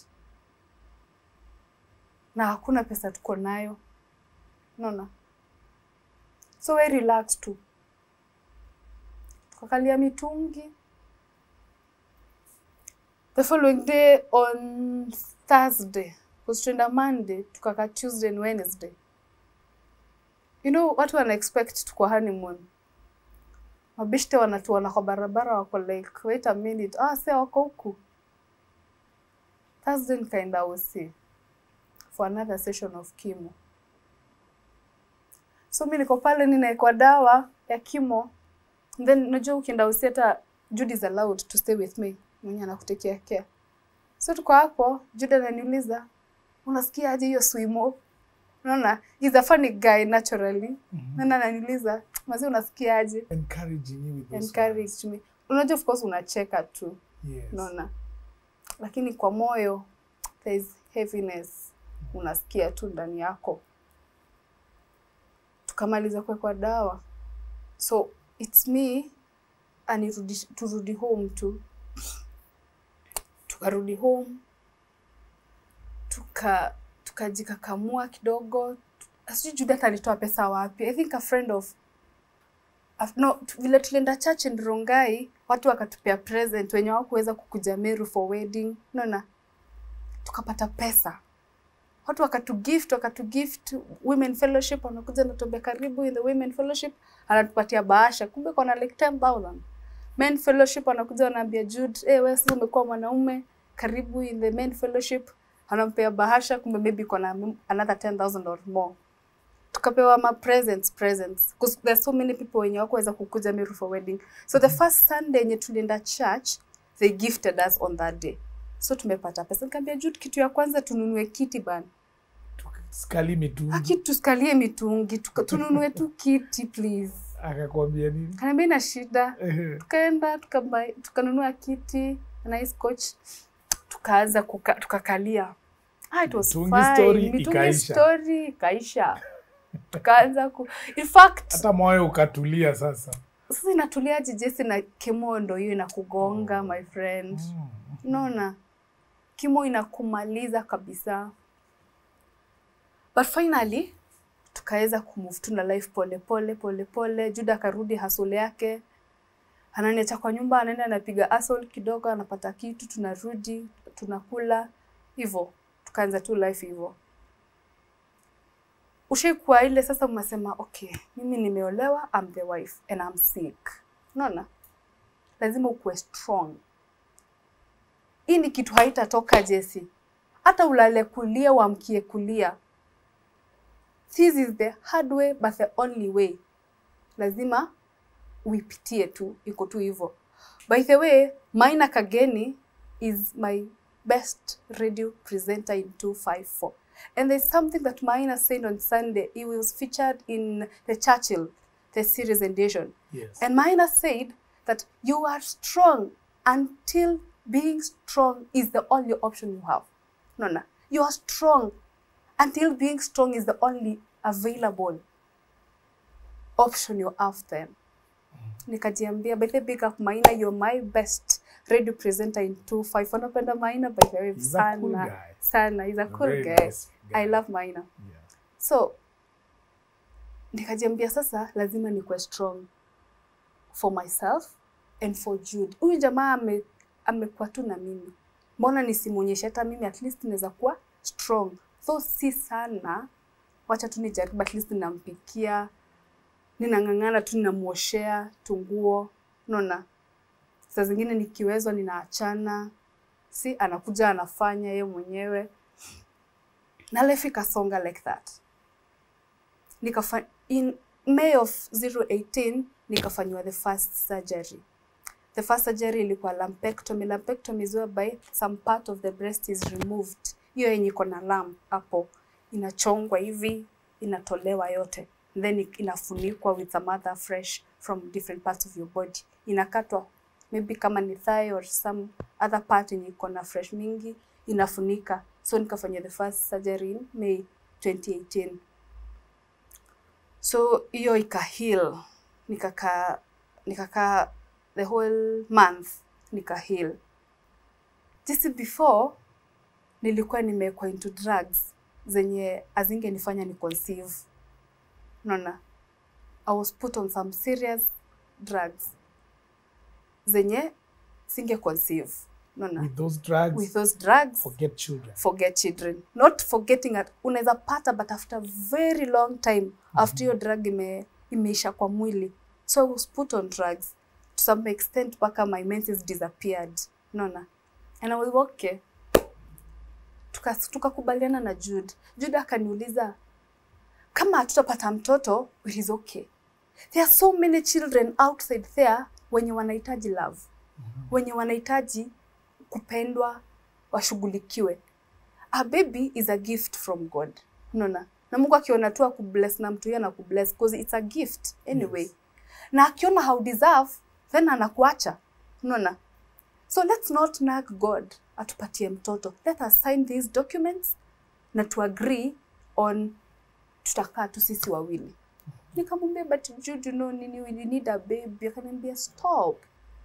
Na hakuna pesa tuko nayo. Unaona? So we relax tu. Tukakalia mitungi. The following day on Thursday, because tuenda Monday, tukaka Tuesday and Wednesday you know watu wana expect tuko honeymoon mabishte wanatuona kwa barabara wako like wait a minute ah se wako huku thursday nikaenda oc for another session of chemo so mi niko pale ninaekwa dawa ya chemo then unajua ukienda oc hata jude is allowed to stay with me mwenye anakutekea care so tuko hapo jude ananiuliza unasikia aje hiyo swimo unaona he's a funny guy naturally mm-hmm. ananiuliza mazi unasikiaje encouraging you with those encourage me unajua of course unacheka tu words. yes unaona lakini kwa moyo there is heaviness unasikia tu ndani yako tukamaliza kuwekwa dawa so its me anirudi turudi home tu tukarudi home tuka tukajikakamua kidogo sijui Judith alitoa pesa wapi i think a friend of Af- no tu- vile tulienda church in Rongai watu wakatupea present wenye hawakuweza kukuja Meru for wedding unaona tukapata pesa watu wakatugift wakatugift women fellowship wanakuja natuambia karibu in the women fellowship anatupatia bahasha kumbe kona like 10000 men fellowship wanakuja wanaambia Jude eh wewe sasa umekuwa mwanaume karibu in the men fellowship anampea bahasha kumbe maybe kona another 10000 or more tukapewa ma presents presents because there's so many people wenye wakuweza kukuja Meru for wedding so the first Sunday yenye tulienda church they gifted us on that day so tumepata pesa nikamwambia Jude kitu ya kwanza tununue kiti bana skali mitungi haki tusikalie mitungi tuka, tununue tu kiti please akakwambia nini kaniambia ina shida Ehe. tukaenda tukabai- tukanunua kiti nice coach tukaanza kuka, tukakalia ah, it was Mitungi fine. story Mitungi ikaisha. story ikaisha tukaanza ku in fact hata moyo ukatulia sasa sasa inatuliaje jesi na kimo ndo hiyo inakugonga my friend unaona kimo inakumaliza kabisa but finally tukaweza kumove tu na life pole pole pole pole juda akarudi hasole yake ananiacha kwa nyumba anaenda anapiga asol kidogo anapata kitu tunarudi tunakula hivyo tukaanza tu life hivyo ushaikuwa ile sasa mnasema okay mimi nimeolewa I'm the wife and I'm sick unaona lazima ukuwe strong hii ni kitu haitatoka Jesse hata ulale kulia uamkie kulia this is the hard way but the only way lazima uipitie tu iko tu hivyo by the way Maina Kageni is my best radio presenter in 254 and there's something that Maina said on Sunday he was featured in the Churchill the series edition yes and Maina said that you are strong until being strong is the only option you have. No, no. You are strong until being strong is the only available option you have then nikajiambia by the big up maina you're my best radio presenter in 25 wanapenda maina by the way He's a cool sana guy. sana he's a cool very guy. nice guy. i love maina Yeah. so nikajiambia sasa lazima nikuwe strong for myself and for Jude. Huyu jamaa ame, amekuwa tu na mimi, mbona nisimwonyeshe hata mimi at least naweza kuwa strong, so si sana, wacha tu nijaribu, at least ninampikia, ninang'ang'ana tu, ninamwoshea tunguo, unaona. Saa zingine nikiwezwa ninaachana, si anakuja anafanya ye mwenyewe, na life ikasonga like that nikafa in May of 018 nikafanyiwa the first surgery. The first surgery ilikuwa lumpectomy. Lumpectomy is whereby some part of the breast is removed. Hiyo yenye iko na lump hapo inachongwa hivi, inatolewa yote. Then inafunikwa with some other fresh from different parts of your body. Inakatwa maybe kama ni thigh or some other part yenye iko na fresh mingi inafunika. So nikafanya the first surgery in May 2018 so hiyo ika heal nikakaa nikakaa the whole month nika heal jinsi before nilikuwa nimewekwa into drugs zenye azingenifanya ni conceive unaona i was put on some serious drugs zenye singe conceive unaona With those drugs, with those drugs forget children. forget children not forgetting at unaweza pata but after very long time after your drug ime, imeisha kwa mwili so i was put on drugs to some extent mpaka my menses disappeared unaona and i was okay Tuka- tukakubaliana na Jude. Jude akaniuliza kama hatutapata mtoto it is okay. There are so many children outside there wenye wanahitaji love, wenye wanahitaji kupendwa, washughulikiwe. A baby is a gift from God. Unaona? Na Mungu akiona tu akubless na mtu yeye anakubless because it's a gift anyway. Yes. Na akiona how deserve then anakuacha. Unaona? So let's not nag God atupatie mtoto. Let us sign these documents na to agree on tutakaa tu sisi wawili. Nikamwambia but Jude, you know nini, we need a baby. Akaniambia stop.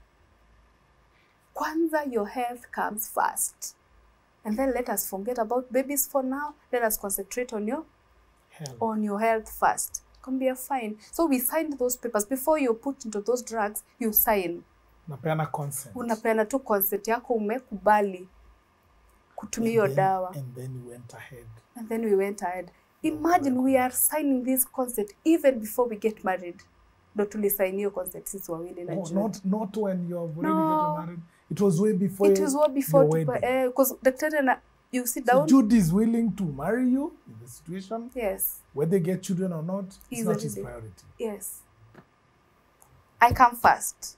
Kwanza your health comes first. And then let us forget about babies for now. Let us concentrate on your Hell. on your health first. Kambia fine. So we signed those papers before you put into those drugs, you sign. Napeana consent. Unapeana tu consent yako umekubali kutumia hiyo And then- dawa. And then you went ahead. And then we went ahead. Imagine we are signing this consent even before we get married. Ndo tulisign hiyo consent sisi wawili na Oh, Jude. not not when you have already No. gotten married. It was way before. It was well before your tupa, wedding. eh, because daktari ana you sit So down. Jude is willing to marry you in the situation, yes. whether they get children or not. It's He's not his already- priority. Yes. I come first.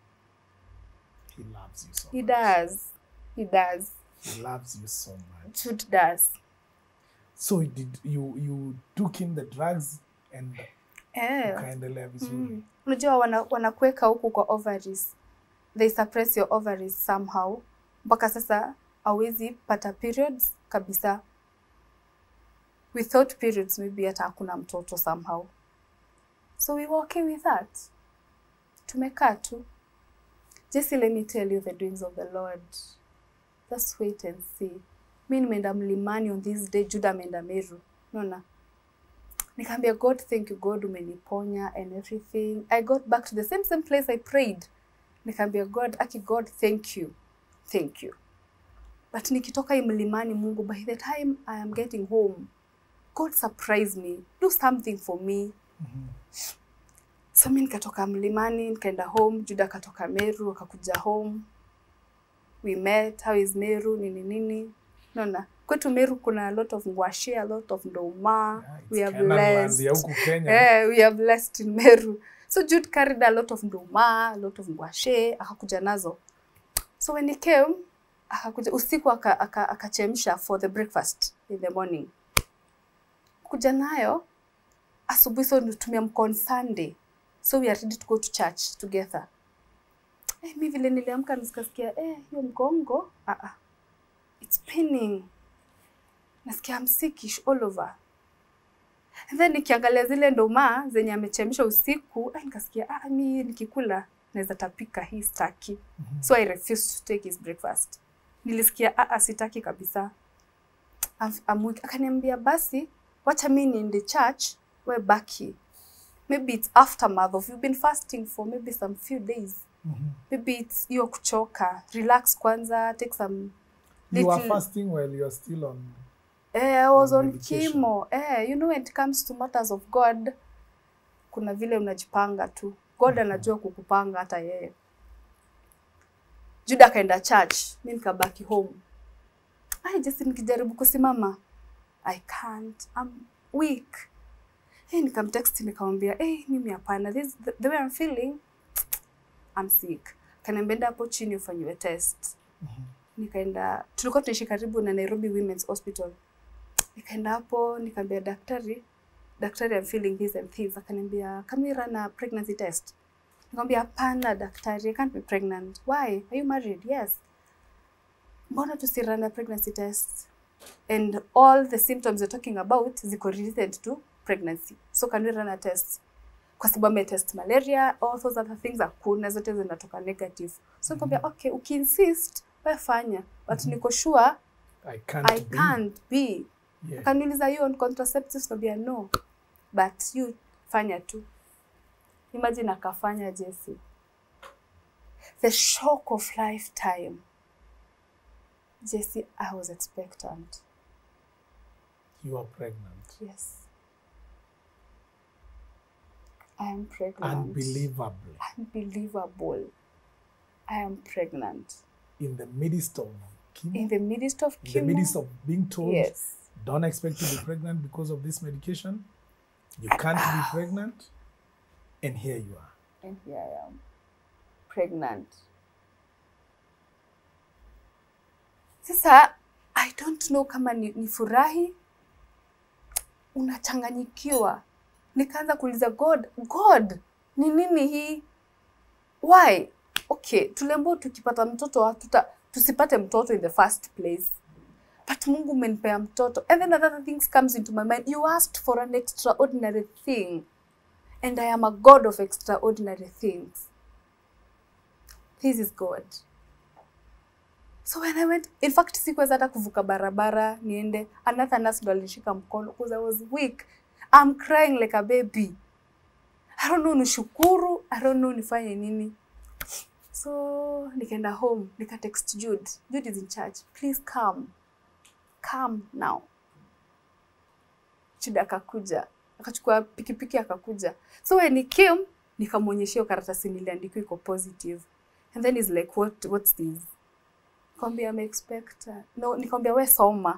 He loves you so. He much. does. He does. He loves you so much. Jude does. So did you you took in the drugs and Eh. ukaendelea vizuri. Mm. Unajua wana, wanakuweka huku kwa ovaries. They suppress your ovaries somehow. Mpaka sasa hawezi pata periods kabisa. Without periods maybe hata hakuna mtoto somehow. So we were okay with that. Tumekaa tu. Jesse, let me tell you the doings of the Lord. Just wait and see. Mi nimeenda mlimani on this day, Juda ameenda Meru. Unaona? Nikaambia God, thank you God, umeniponya and everything. I got back to the same same place I prayed. Nikaambia God, aki God, thank you. Thank you. But nikitoka hii mlimani Mungu, by the time I am getting home, God surprise me. Do something for me. So mi nikatoka mlimani, nikaenda home, Juda akatoka Meru, akakuja home. We met, how is Meru, nini nini. Naona kwetu Meru kuna a lot of ngwashe, a lot of ndoma. Yeah, it's we are Kenyan land blessed. ya huku Kenya. Eh, we are blessed in Meru. So Jude carried a lot of nduma, a lot of ngwashe, akakuja nazo. So when he came, akakuja usiku aka- aka- akachemsha for the breakfast in the morning. Kuja nayo asubuhi, so tumemka on Sunday. So we are ready to go to church together. Eh, mi vile niliamka nisikasikia eh, hiyo mgongo ah, ah. It's paining. Nasikia I'm sickish all over. And then nikiangalia zile ndoma zenye amechemsha usiku, ah, nikasikia ah, mi nikikula naweza tapika hii staki. So I refused to take his breakfast. Nilisikia ah, ah, sitaki kabisa. I'm- I'm weak. Akaniambia basi wacha mi niende church, we baki. Maybe it's aftermath of you've been fasting for maybe some few days. Maybe it's hiyo kuchoka. Relax kwanza, take some You are little- fasting while you are still on. Eh, I was on on medication. chemo. Eh, you know when it comes to matters of God, kuna vile unajipanga tu. God anajua kukupanga hata yeye. Juda akaenda church, mi nikabaki home. Ai, just nikijaribu kusimama, I can't. I'm weak. Hey, nikamtext nikamwambia, hey, mimi hapana. This the, the way I'm feeling, I'm sick. Kaniambia enda hapo chini ufanyiwe test. Nikaenda, tulikuwa tunaishi karibu na Nairobi Women's Hospital nikaenda hapo nikaambia daktari daktari I'm feeling this and this akaniambia can we run a pregnancy test nikamwambia hapana daktari I can't be pregnant why are you married yes mbona tusi run a pregnancy test and all the symptoms you're talking about ziko related to pregnancy so can we run a test kwa sababu ametest malaria all those other things hakuna zote zinatoka negative so nikamwambia okay ukiinsist we fanya but niko sure I can't. I be. can't be Yeah. akaniuliza you on contraceptives nabia no but you fanya tu imagine akafanya jesi the shock of lifetime jesi i was expectant You are pregnant. yes i am pregnant Unbelievably. unbelievable i am pregnant In the midst of chemo, in the midst of in the chemo midst of being told, yes don't expect to be pregnant because of this medication. You can't be pregnant. And here you are. and here I am, pregnant. Sasa I don't know kama ni, ni furahi, unachanganyikiwa. Nikaanza kuuliza God, God, ni nini hii? Why? Okay, tuliambiwa tukipata mtoto hatuta tusipate mtoto in the first place. But Mungu umenipea mtoto. And then other things comes into my mind. You asked for an extraordinary thing and I am a God of extraordinary things. This is God. So when I went, in fact, sikuweza hata kuvuka barabara niende. Another nurse ndo alinishika mkono because I was weak. I'm crying like a baby. I don't know nishukuru, I don't know nifanye nini. So nikaenda home, nika text Jude. Jude is in charge. Please come. Come now. Jude akakuja akachukua pikipiki akakuja so when he came nikamwonyesha hiyo karatasi niliandikiwa iko positive and then he's like what what's this nikamwambia I'm expectant no nikamwambia we soma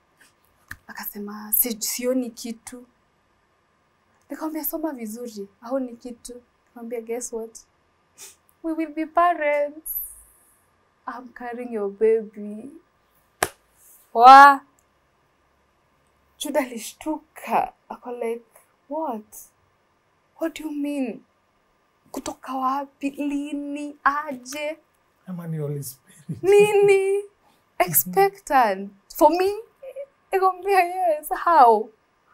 akasema si, sioni kitu nikamwambia soma vizuri haoni kitu nikamwambia guess what we will be parents I'm carrying your baby wa Juda alishtuka ako like what what do you mean kutoka wapi lini aje Ama ni Holy Spirit. nini expectant for me nikamwambia yes how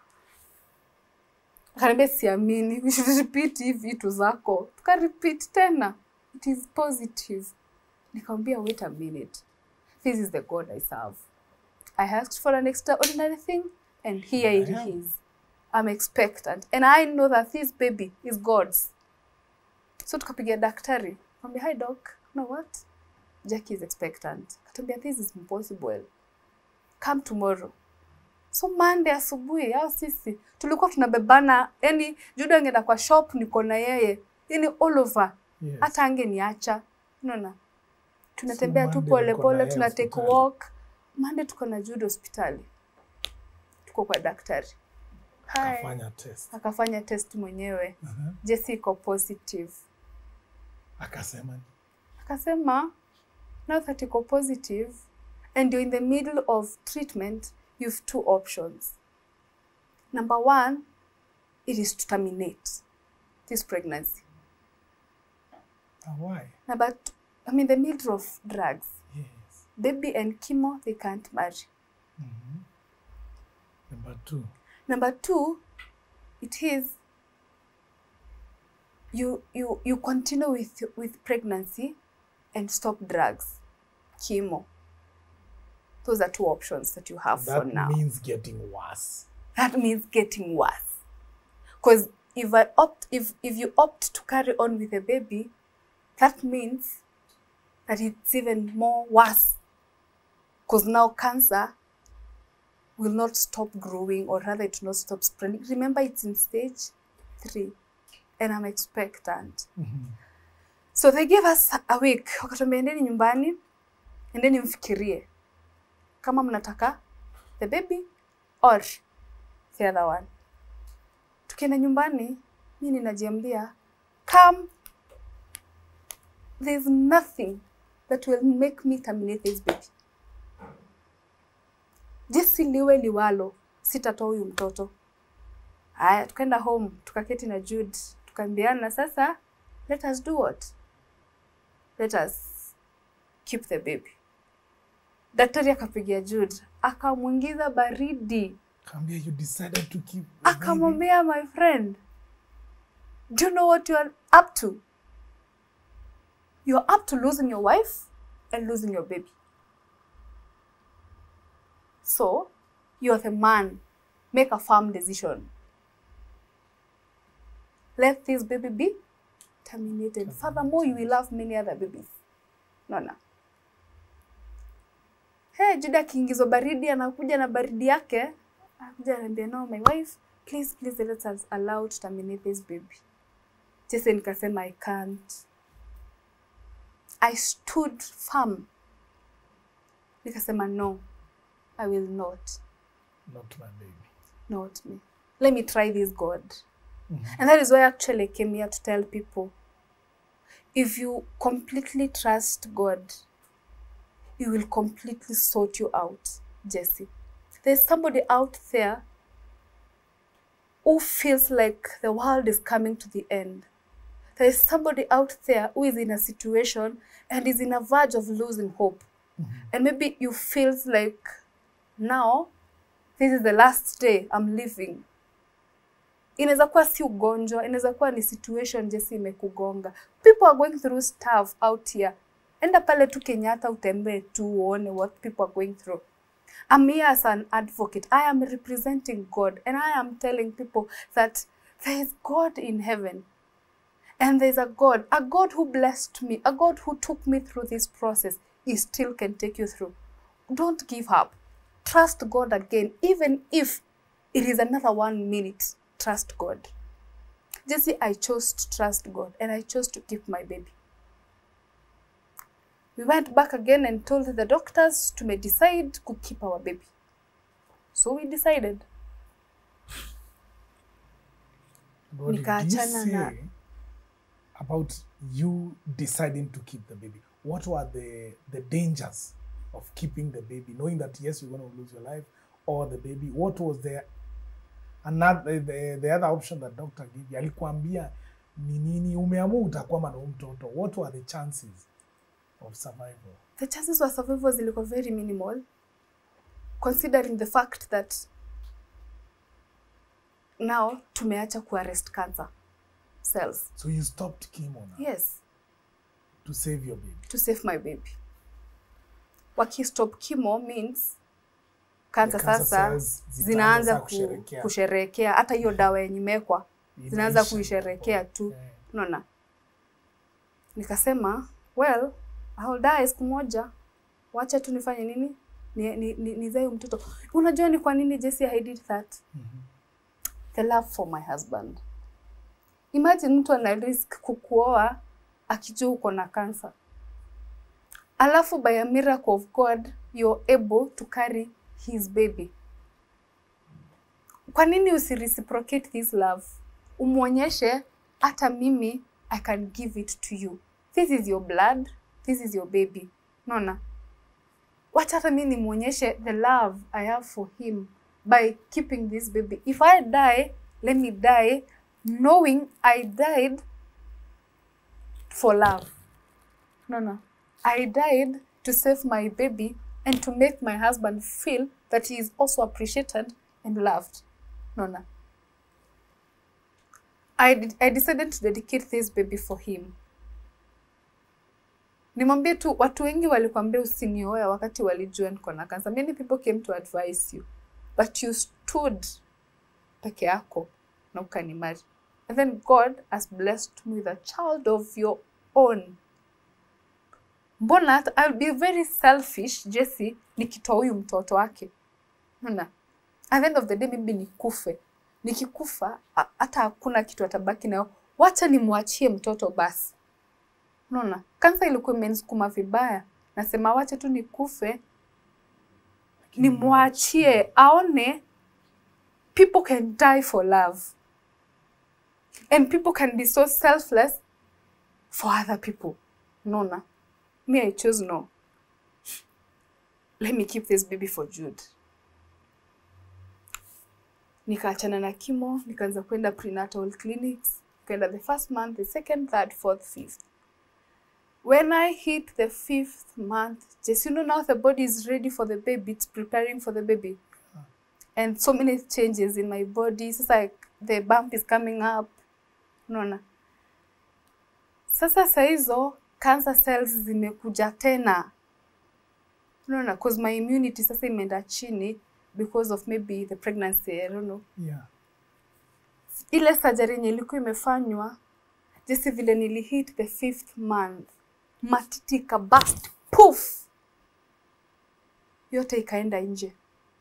akaniambia siamini we should repeat hii vitu zako tuka repeat tena it is positive nikamwambia wait a minute this is the god i serve i asked for an extraordinary thing and here it I am. is i'm expectant and i know that this baby is god's so tukapigia daktari kwambia hi doc you know what Jackie is expectant. Katambia this is impossible. Come tomorrow. So Monday asubuhi au sisi tulikuwa tunabebana, yani Juda angeenda kwa shop niko na yeye, yani all over. Yes. Hata angeniacha. Unaona? Tunatembea tu Monday pole mko na pole, yeye tuna take hospitali. walk. Monday tuko na Juda hospitali. Tuko kwa daktari. Hi. Akafanya test. Akafanya test mwenyewe. Uh-huh. Jesse iko positive. Akasema ni- akasema now that iko positive and you're in the middle of treatment you have two options number one it is to terminate this pregnancy "Ah, why? number two, i'm in the middle of drugs Yes. baby and chemo they can't marry Number two. number two it is you you you continue with with pregnancy and stop drugs chemo those are two options that you have for That now means getting worse. that means getting worse because if i opt if if you opt to carry on with a baby that means that it's even more worse because now cancer will not stop growing or rather it will not stop spreading remember it's in stage three and i'm expectant so they gave us a week wakatuambia endeni nyumbani endeni mfikirie kama mnataka the baby or the other one tukienda nyumbani mi ninajiambia come there's nothing that will make me terminate this baby jinsi liwe liwalo sitatoa huyu mtoto haya tukaenda home tukaketi na jude tukaambiana sasa let us do what let us keep the baby daktari akapigia jude akamwingiza baridi Kambia, you decided to keep. the baby. akamwambia my friend do you know what you are up to you're up to losing your wife and losing your baby so you're the man make a firm decision let this baby be terminated furthermore you will have many other babies naona hey, juda akiingizwa baridi anakuja na baridi yake anakuja anaambia no my wife please please let us allow to terminate this baby jese nikasema i can't i stood firm nikasema no i will not Not my baby. not me let me try this god and that is why actually i came here to tell people if you completely trust god he will completely sort you out jesse there's somebody out there who feels like the world is coming to the end there is somebody out there who is in a situation and is in a verge of losing hope and maybe you feels like now this is the last day i'm living inaweza kuwa si ugonjwa inaweza kuwa ni situation jesi imekugonga people are going through stuff out here enda pale tu kenyatta utembee tu uone what people are going through I'm here as an advocate. I am representing God and I am telling people that there is God in heaven. And there's a God, a God who blessed me, a God who took me through this process. He still can take you through. Don't give up. Trust God again, even if it is another one minute. Trust God. Jesse, I chose to trust God and I chose to keep my baby. We went back again and told the doctors to may decide to keep our baby. So we decided. What did you Nikaachana na- say about you deciding to keep the baby? What were the the dangers of keeping the baby, knowing that yes, you're going to lose your life or the baby? What was the another the, the other option that doctor gave you? Alikuambia ni nini umeamua utakwama na huyu mtoto. What were the chances of survival? The chances for survival zilikuwa very minimal considering the fact that now tumeacha kuarrest cancer cells. So you stopped chemo now Yes, to save your baby. to save my baby. Wakistop chemo means cancer The cancer sasa cells zinaanza zitaanza ku, kusherekea. kusherekea hata hiyo dawa yenye imewekwa zinaanza Inaisha. kuisherekea tu Eh. unaona nikasema well I will die siku moja wacha tu nifanye nini nizae ni, ni, nizae huyu mtoto unajua ni kwa nini Jesse I did that the love for my husband imagine mtu ana risk kukuoa akijua uko na cancer alafu by a miracle of God you're able to carry his baby kwa nini usireciprocate this love umwonyeshe hata mimi i can give it to you this is your blood this is your baby naona wacha hata mi nimwonyeshe the love i have for him by keeping this baby if i die let me die knowing i died for love no no i died to save my baby and to make my husband feel that he is also appreciated and loved no no I, did- I decided to dedicate this baby for him nimwambie tu watu wengi walikwambia usinioe wakati walijua niko na kansa many people came to advise you but you stood peke yako na ukanimari and then god has blessed me with a child of your own mbona hata I'll be very selfish jesi nikitoa huyu mtoto wake Unaona? at the end of the day maybe nikufe nikikufa a- hata hakuna kitu atabaki nayo wacha nimwachie mtoto basi unaona kansa ilikuwa imenisukuma vibaya nasema wacha tu nikufe nimwachie aone people can die for love and people can be so selfless for other people unaona me i chose no let me keep this baby for jude nikaachana na kimo nikaanza kwenda prenatal clinics nikaenda the first month the second third fourth fifth when i hit the fifth month just you know now the body is ready for the baby it's preparing for the baby and so many changes in my body sasa like the bump is coming up unaona sasa saa hizo cancer cells zimekuja tena unaona cause my immunity sasa imeenda chini because of maybe the pregnancy I don't know Yeah. ile surgery yenye ilikuwa imefanywa jinsi vile nilihit the fifth month matiti ikabust poof yote ikaenda nje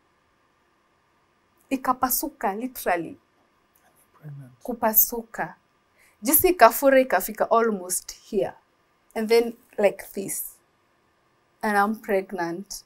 ikapasuka literally Pregnant. kupasuka jinsi ikafura ikafika almost here and then like this and I'm pregnant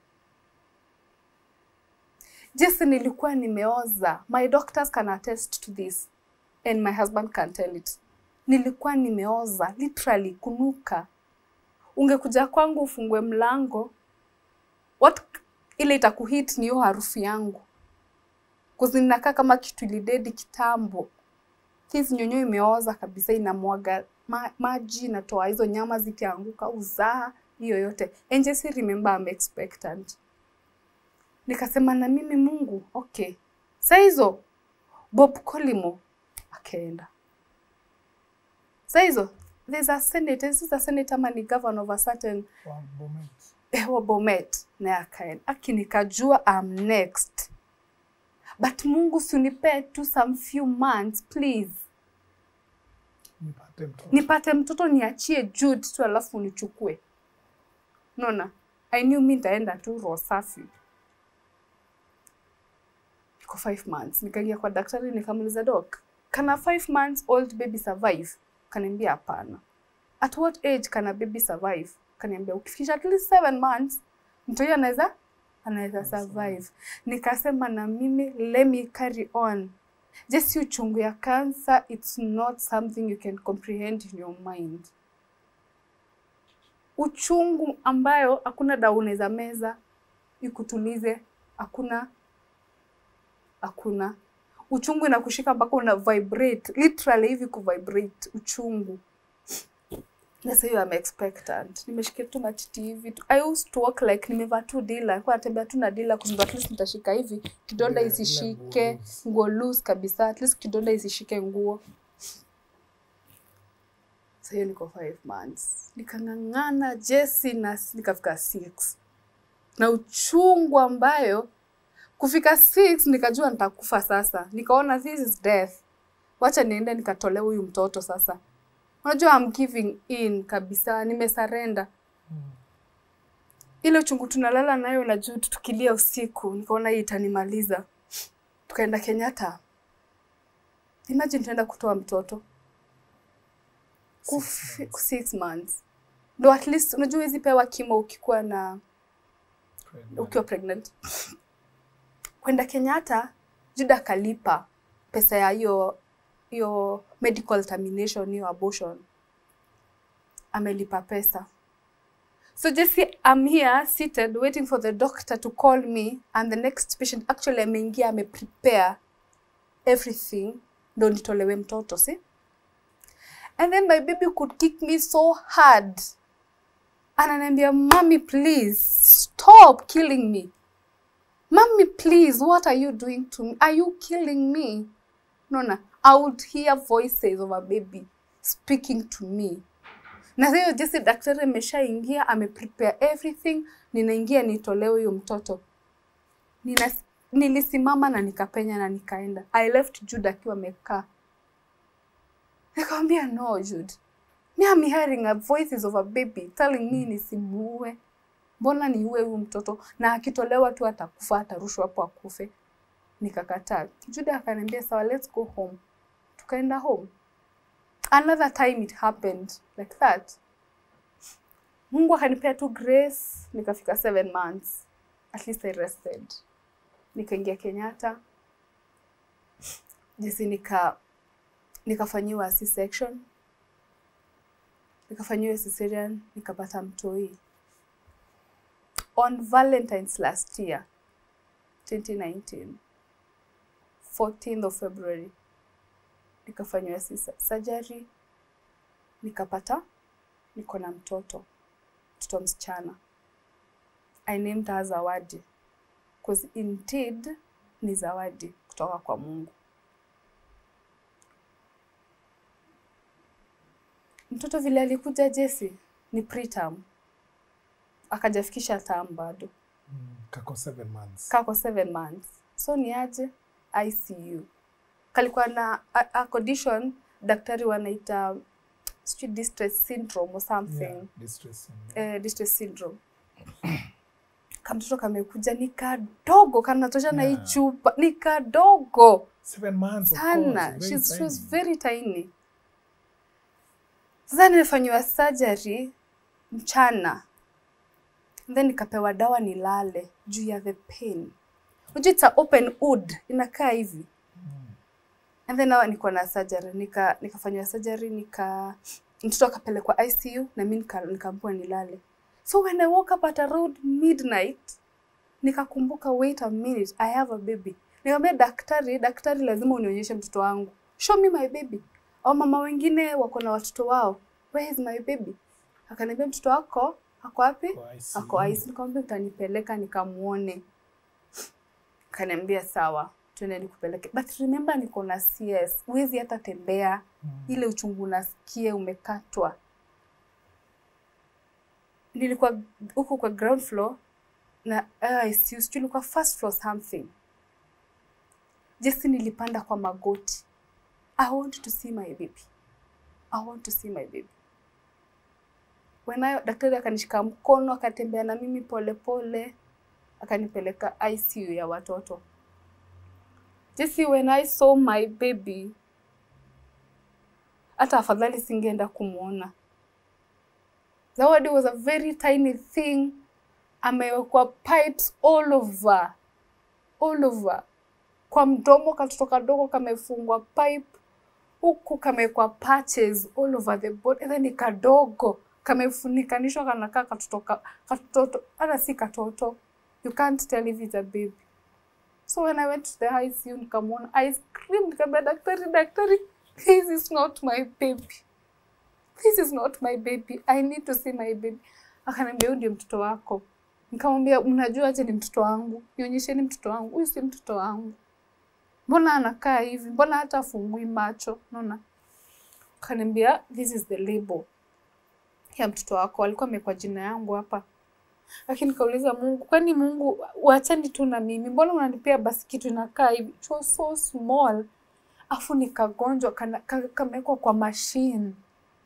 jinsi nilikuwa nimeoza my doctors can attest to this and my husband can tell it nilikuwa nimeoza literally kunuka ungekuja kwangu ufungue mlango what ile itakuhit ni hiyo harufu yangu kuzi ninakaa kama kitu ilidedi kitambo this nyonyo imeoza kabisa inamwaga ma, maji inatoa hizo nyama zikianguka uzaa hiyo yote and just remember I'm expectant nikasema na mimi mungu okay saa hizo bob colimo akaenda saa hizo there's a senator this is a senator ama ni governor of a certain Wow, Bomet. eh, wa bomet naye akaenda aki nikajua am next but mungu siunipee tu some few months please Nipate mtoto. nipate mtoto niachie Jude tu alafu nichukue. Unaona? I knew mi nitaenda tu roho safi. Iko five months. Nikaingia kwa daktari nikamuuliza doc, can a five months old baby survive? Kaniambia hapana. At what age can a baby survive? Kaniambia ukifikisha at least seven months mtoto huyo anaweza anaweza survive. Nikasema na mimi let me carry on just uchungu ya cancer it's not something you can comprehend in your mind uchungu ambayo hakuna dawa unaweza meza ikutulize hakuna hakuna uchungu inakushika mpaka una vibrate literally hivi kuvibrate uchungu Sasa hiyo I'm expectant. Nimeshikia tu matiti hivi. tu. I used to walk like nimevaa tu dila. Nilikuwa natembea tu na dila kwa at least nitashika hivi. Kidonda Ile- ile isishike, nguo nguo loose kabisa. At least kidonda isishike nguo. Sasa hiyo niko five months. Nikang'ang'ana Jesse na nikafika six. Na uchungu ambayo kufika six nikajua nitakufa sasa. Nikaona this is death. Wacha niende nikatolee huyu mtoto sasa. Unajua I'm giving in kabisa, nimesarenda. Ile uchungu tunalala nayo na juu tukilia usiku, nikaona hii itanimaliza. Tukaenda Kenyatta. Imagine tunaenda kutoa mtoto Kufi, six months ndo at least unajua huwezi pewa kimo ukikuwa na ukiwa pregnant kwenda Kenyatta Juda kalipa pesa ya hiyo hiyo medical termination hiyo abortion amelipa pesa so Jesse I'm here seated waiting for the doctor to call me and the next patient actually ameingia ameprepare everything ndo nitolewe mtoto si and then my baby could kick me so hard ananiambia mami please stop killing me mami please what are you doing to me are you killing me naona I would hear voices of a baby speaking to me. Na hiyo jinsi daktari ameshaingia ameprepare everything, ninaingia nitolewe huyo mtoto. Nina, nilisimama na nikapenya na nikaenda. I left Jude akiwa amekaa. Nikamwambia no Jude. Me I'm hearing a voices of a baby telling me nisimuue. Mbona niue huyu mtoto na akitolewa tu atakufa atarushwa hapo akufe. Nikakataa. Jude akaniambia sawa let's go home. Tukaenda home. Another time it happened like that. Mungu akanipea tu grace nikafika seven months. At least I rested. Nikaingia Kenyatta. Jinsi nika nikafanyiwa C-section nikafanyiwa cesarean nikapata mtoi on valentines last year 2019 14th of february nikafanyiwa C- surgery nikapata niko na mtoto mtoto msichana i named her zawadi because indeed ni zawadi kutoka kwa mungu mtoto vile alikuja Jesse ni preterm, akajafikisha term bado, kako seven months kako seven months, so ni aje ICU. Kalikuwa na a, a condition daktari wanaita sijui distress syndrome or something yeah, distress syndrome. eh, distress syndrome. Kamtoto kamekuja ni kadogo, kanatosha na hii Yeah. chupa, ni kadogo seven months of sana. course, very She's, she was tiny. very tiny. Sasa nilifanyiwa surgery mchana, then nikapewa dawa nilale juu ya the pain. Unajua it's a open wound, inakaa hivi and then now niko na surgery nika nikafanyiwa surgery nika mtoto akapelekwa ICU na mimi nika- nikaambiwa nilale. So when I woke up at around midnight nikakumbuka wait a minute I have a baby. Nikamwambia daktari, daktari lazima unionyeshe mtoto wangu. Show me my baby. Au mama wengine wako na watoto wao. Where is my baby? Akaniambia mtoto wako ako wapi? Kwa ICU. Ako ICU. Nikamwambia utanipeleka nikamuone. Akaniambia sawa, twende nikupeleke. But remember niko na CS. Huwezi hata tembea. Ile uchungu unasikia umekatwa. Nilikuwa huko kwa ground floor na uh, ICU, sijui ilikuwa first floor something. Jesi nilipanda kwa magoti. I want to see my baby. I want to see my baby. When I, daktari akanishika mkono akatembea na mimi polepole pole, akanipeleka ICU ya watoto. Jesse, when I saw my baby, hata afadhali singeenda kumwona. Zawadi was a very tiny thing, amewekwa pipes all over, all over. Kwa mdomo katoto kadogo kamefungwa pipe, huku kamewekwa patches all over the body, and then ni kadogo kamefunikanishwa kanakaa katoto ka- katoto, hata si katoto, you can't tell if it's a baby. So when I went to the ICU nikamwona, I screamed, nikamwambia daktari, daktari, this is not my baby. This is not my baby. I need to see my baby. Akaniambia huyu ndio mtoto wako. Nikamwambia mnajua aje ni mtoto wangu? Nionyesheni mtoto wangu. Huyu si mtoto wangu. Mbona anakaa hivi? Mbona hata afungui macho? Unaona? Akaniambia this is the label ya mtoto wako. Alikuwa amewekwa jina yangu hapa. Lakini nikauliza Mungu, kwani Mungu uachani tu na mimi? Mbona unanipea basi kitu inakaa hivi? It was so small. Afu nikagonjwa kana- ka- kamewekwa kwa machine.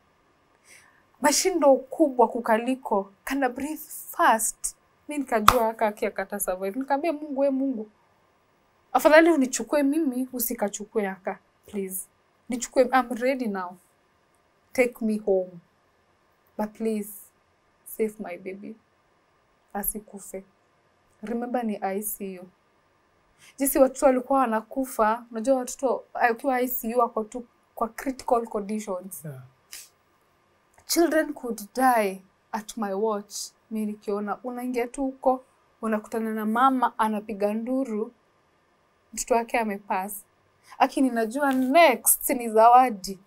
Machine ndo kubwa kukaliko. Kana breathe fast. Mi nikajua haka aki akata survive. Nikamwambia Mungu, we Mungu, afadhali unichukue mimi usikachukue haka please. Nichukue, I'm ready now. Take me home. But please save my baby asikufe. Remember ni ICU. Jinsi watoto walikuwa wanakufa, unajua watoto akiwa ICU wako tu kwa critical conditions. Yeah. Children could die at my watch. Mi nikiona unaingia tu huko unakutana na mama anapiga nduru, mtoto wake amepass. Lakini najua next ni zawadi.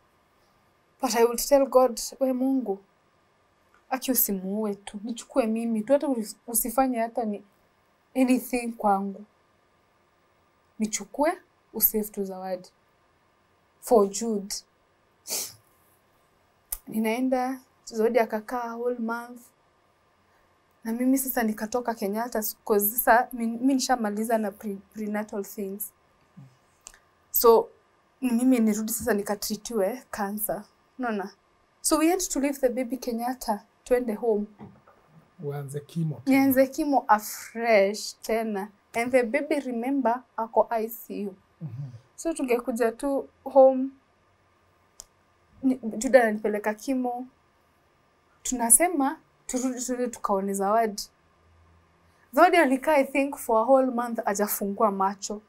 But I would tell God, we Mungu, aki usimuue tu, nichukue mimi tu, hata usi- usifanye hata ni anything kwangu, nichukue usave tu zawadi. for Jude. Ninaenda Zawadi akakaa whole month na mimi sasa nikatoka Kenyatta cause sasa mi mi nishamaliza na pre, prenatal things so ni mimi nirudi sasa nikatritiwe cancer unaona so we had to leave the baby Kenyatta twende home uanze kimo nianze kimo afresh tena and the baby remember ako ICU so tungekuja tu home ni- Juda ananipeleka kimo tunasema turudi tuende tukaone Zawadi. Zawadi alikaa I think for a whole month ajafungua macho,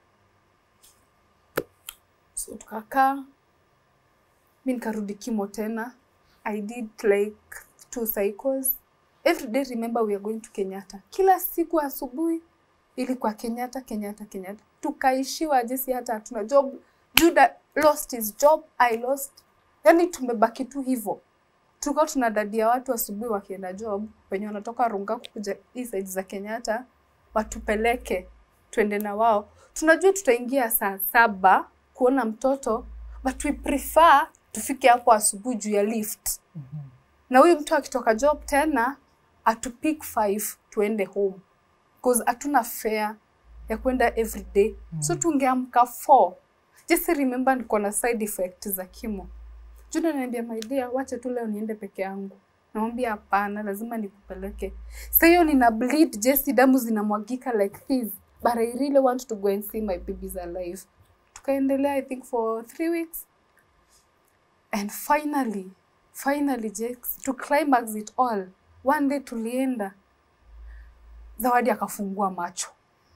so tukakaa, mi nikarudi kimo tena. I did like two cycles every day. Remember we are going to Kenyatta kila siku asubuhi, ili kwa Kenyatta, Kenyatta, Kenyatta. Tukaishiwa jinsi hata hatuna job. Juda lost his job, I lost, yani tumebaki tu hivyo tulikuwa tunadadia watu asubuhi wakienda job wenye wanatoka Rungaku kuja hii side za Kenyatta watupeleke twende na wao. Tunajua tutaingia saa saba kuona mtoto but we prefer tufike hapo asubuhi juu ya lift. Na huyu mtu akitoka job tena atupick 5 tuende home cause hatuna fare ya kwenda every day. So tungeamka 4. Just remember niko na side effect za kimo. Juna ananiambia my dear, wacha tu leo niende peke yangu. Namwambia hapana, lazima nikupeleke. Sasa hiyo nina bleed, Jesse, damu zinamwagika like this. But I really want to go and see my babies alive. Tukaendelea I think for three weeks. And finally, finally Jex, to climax it all, one day tulienda. Zawadi akafungua macho.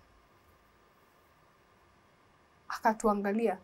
Akatuangalia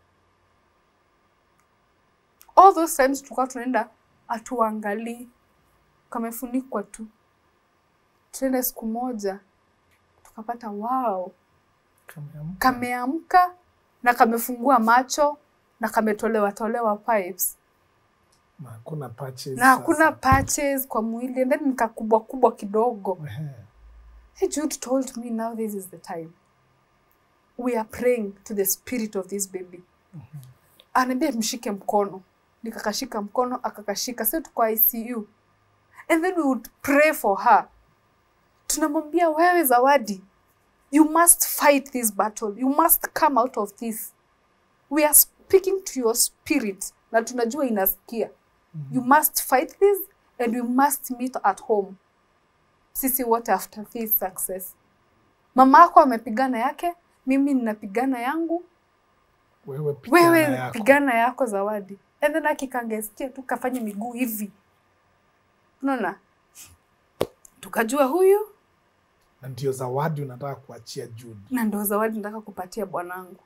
all those times tulikuwa tunaenda atuangalii, kamefunikwa tu. Tuende siku moja tukapata wow, Kameamka. kameamka na kamefungua macho na kametolewa tolewa pipes na hakuna patches na hakuna sasa. patches kwa mwili and then nikakubwa kubwa kidogo. Ehe. Hey, Jude told me now this is the time. We are praying to the spirit of this baby. Anaambia mshike mkono. Nikakashika mkono, akakashika. Sasa tuko ICU. And then we would pray for her. Tunamwambia wewe Zawadi, you must fight this battle. You must come out of this. We are speaking to your spirit na tunajua inasikia. You must fight this and we must meet at home sisi wote after this success. Mama yako amepigana yake, mimi ninapigana yangu, wewe pigana wewe yako. pigana yako Zawadi. And then akikangesikia tu kafanya miguu hivi, unaona, tukajua huyu na ndio zawadi unataka kuachia Jude. na ndo Zawadi nataka kupatia bwanangu.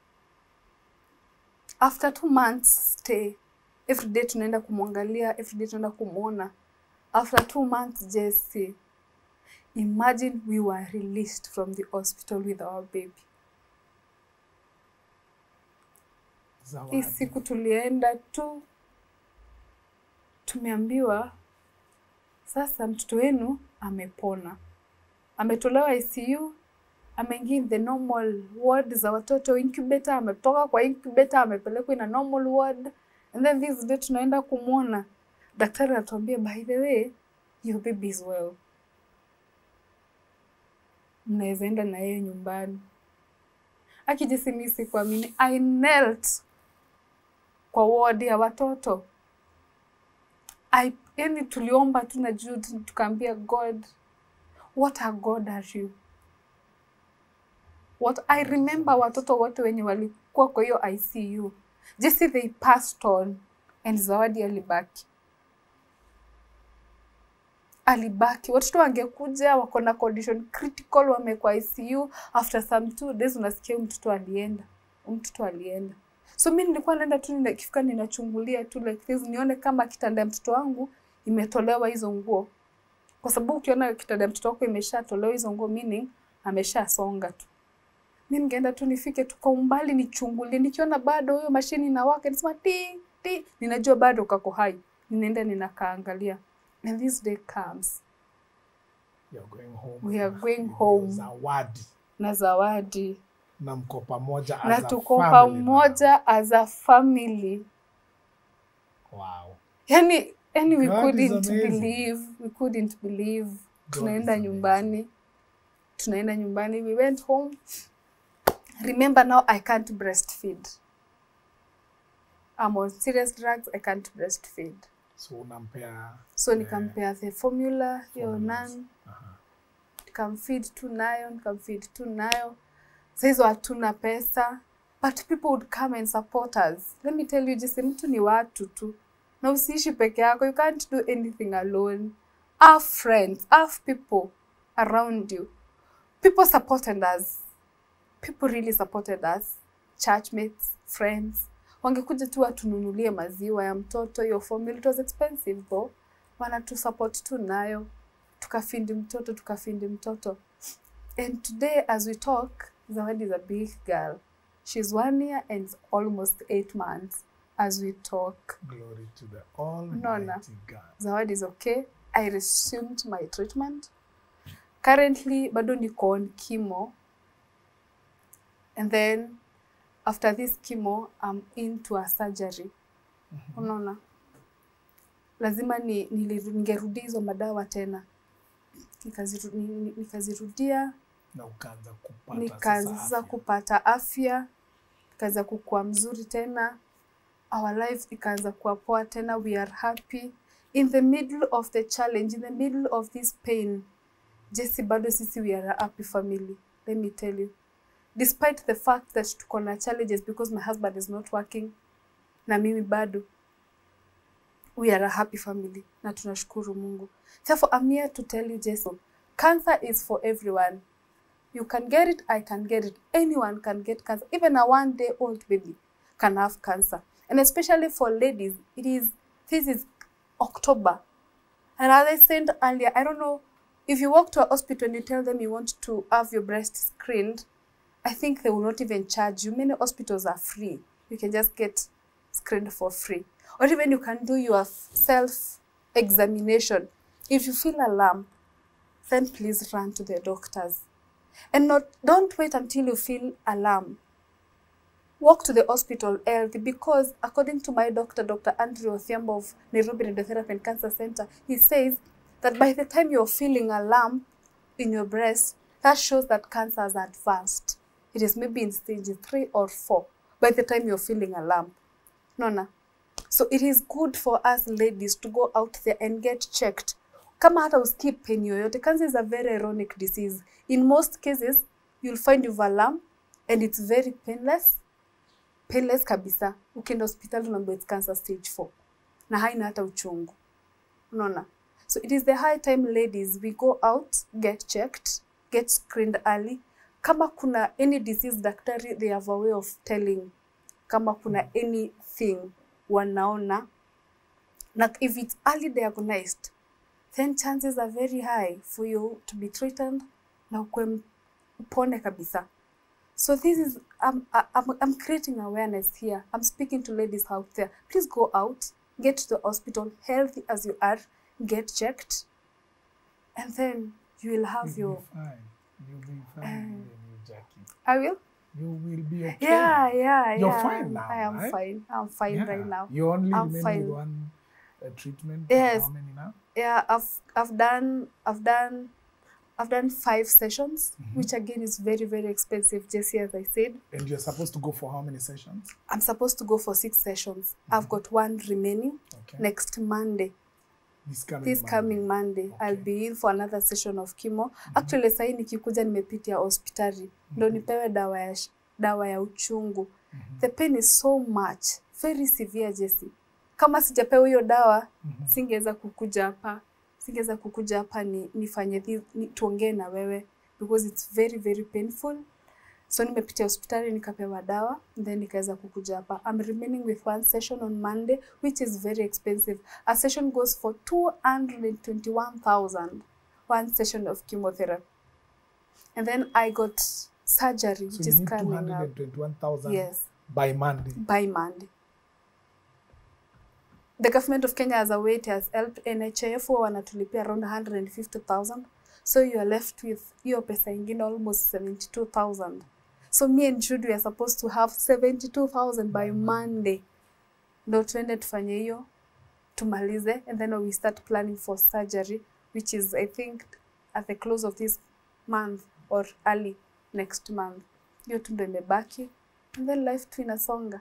After two months stay, every day tunaenda kumwangalia, every day tunaenda kumwona. After two months Jesse, imagine we were released from the hospital with our baby. Hii Zawadi. siku tulienda tu, tumeambiwa sasa mtoto wenu amepona, ametolewa ICU, ameingia in the normal ward za watoto incubator, ametoka kwa incubator amepelekwa in a normal ward, and then this day tunaenda kumwona daktari, anatuambia by the way your baby is well, mnaweza enda na yeye nyumbani. Akijisi mimi sikuamini, I knelt kwa wodi ya watoto. I, yani tuliomba tu na Jude tukaambia God, what a God are you? What I remember watoto wote wenye walikuwa kwa hiyo ICU. Jesse they passed on and Zawadi alibaki. Alibaki. Watoto wangekuja wako na condition critical wamekuwa ICU after some two days unasikia huyu mtoto alienda. Huyu mtoto alienda. So mi nilikuwa naenda tu nina- ikifika ninachungulia tu like this nione kama kitanda ya mtoto wangu imetolewa hizo nguo. Kwa sababu ukiona kitanda ya mtoto wako imeshatolewa hizo nguo meaning ameshasonga tu. Mi ningeenda tu nifike tu kwa umbali nichungulie, nikiona bado hiyo mashini inawaka, nisema ti ti, ninajua bado kako hai, ninaenda ninakaangalia. And this day comes You're going home. We are going Ndio home. Zawadi. na Zawadi na mko pamoja na as a tuko family now. pamoja as a family Wow. yani yani we God is couldn't amazing. believe we couldn't believe God tunaenda is nyumbani tunaenda nyumbani we went home remember now i can't breastfeed i'm on serious drugs i can't breastfeed So unampea so eh, nikampea the formula hiyo formulas. nan aha. nikamfeed tu nayo nikamfeed tu nayo sahizo hatuna pesa but people would come and support us let me tell you jisi mtu ni watu tu na usiishi peke yako you can't do anything alone have friends have people around you people supported us people really supported us churchmates friends wangekuja tu watununulie maziwa ya mtoto hiyo formula it was expensive though wanatusupport tu nayo tukafindi mtoto tukafindi mtoto and today as we talk zawadi is a big girl she's one year and almost eight months as we talk Glory to the Almighty Unaona? God. zawadi is okay i resumed my treatment currently bado niko on chemo and then after this chemo i'm into a surgery unaona lazima ni, niliru- ningerudia hizo madawa tena Nikaziru- ni- ni- nikazirudia Na ukaanza kupata nikaanza sasa afya. kupata afya nikaanza kukua mzuri tena our life ikaanza kuwa poa tena we are happy in the middle of the challenge in the middle of this pain jesi bado sisi we are a happy family let me tell you despite the fact that tuko na challenges because my husband is not working na mimi bado we are a happy family na tunashukuru mungu therefore i'm here to tell you jason cancer is for everyone you can get it i can get it anyone can get cancer even a one day old baby can have cancer and especially for ladies it is this is october and as i said earlier i don't know if you walk to a hospital and you tell them you want to have your breast screened i think they will not even charge you many hospitals are free you can just get screened for free or even you can do your self examination if you feel alarm then please run to the doctors and not don't wait until you feel alarm walk to the hospital early because according to my doctor dr andrew othiambo of nairobi radiotherapy and cancer center he says that by the time you're feeling a lump in your breast that shows that cancer has advanced it is maybe in stage three or four by the time you're feeling a lump nona so it is good for us ladies to go out there and get checked kama hata usikii pain yoyote cancer is a very ironic disease in most cases you'll find you've a lump and it's very painless painless kabisa ukienda hospitali unaambiwa it's cancer stage 4 na haina hata uchungu unaona so it is the high time ladies we go out get checked get screened early kama kuna any disease daktari they have a way of telling kama kuna anything wanaona na if it's early diagnosed then chances are very high for you to be treated na ukwe upone kabisa so this is I'm, I'm, I'm creating awareness here i'm speaking to ladies out there please go out get to the hospital healthy as you are get checked and then you will have You'll your be fine. You'll be fine, you, Jackie. i will You will be okay. yeah yeah You're yeah fine now, i am right? fine i'm fine Yeah. right now You only I'm remain fine. with one uh, treatment. Yes. How many now? yeah i've i've done i've done i've done five sessions which again is very very expensive jesse as i said And you're supposed to go for how many sessions? i'm supposed to go for six sessions i've got one remaining Okay. next monday This coming this Monday. coming monday i'll Okay. be in for another session of chemo actually sahii nikikuja nimepitia hospitali ndo nipewe dawa ya sh- dawa ya uchungu the pain is so much very severe jesi kama sijapewa hiyo dawa singeweza kukuja hapa singeweza kukuja hapa ni, nifanye thi- ni, tuongee na wewe because it's very very painful so nimepitia hospitali nikapewa dawa then nikaweza kukuja hapa i'm remaining with one session on monday which is very expensive a session goes for 221000 one session of chemotherapy and then i got surgery which So you is need coming up 221,000 yes by Monday. by Monday. The government of Kenya as a way it has helped NHIF huwa wanatulipia around 150,000 so you are left with hiyo pesa ingine almost 72,000 so me and Jude we are supposed to have 72000 by monday ndo tuende tufanye hiyo tumalize and then we start planning for surgery which is i think at the close of this month or early next month hiyo tu ndo imebaki and then life tu inasonga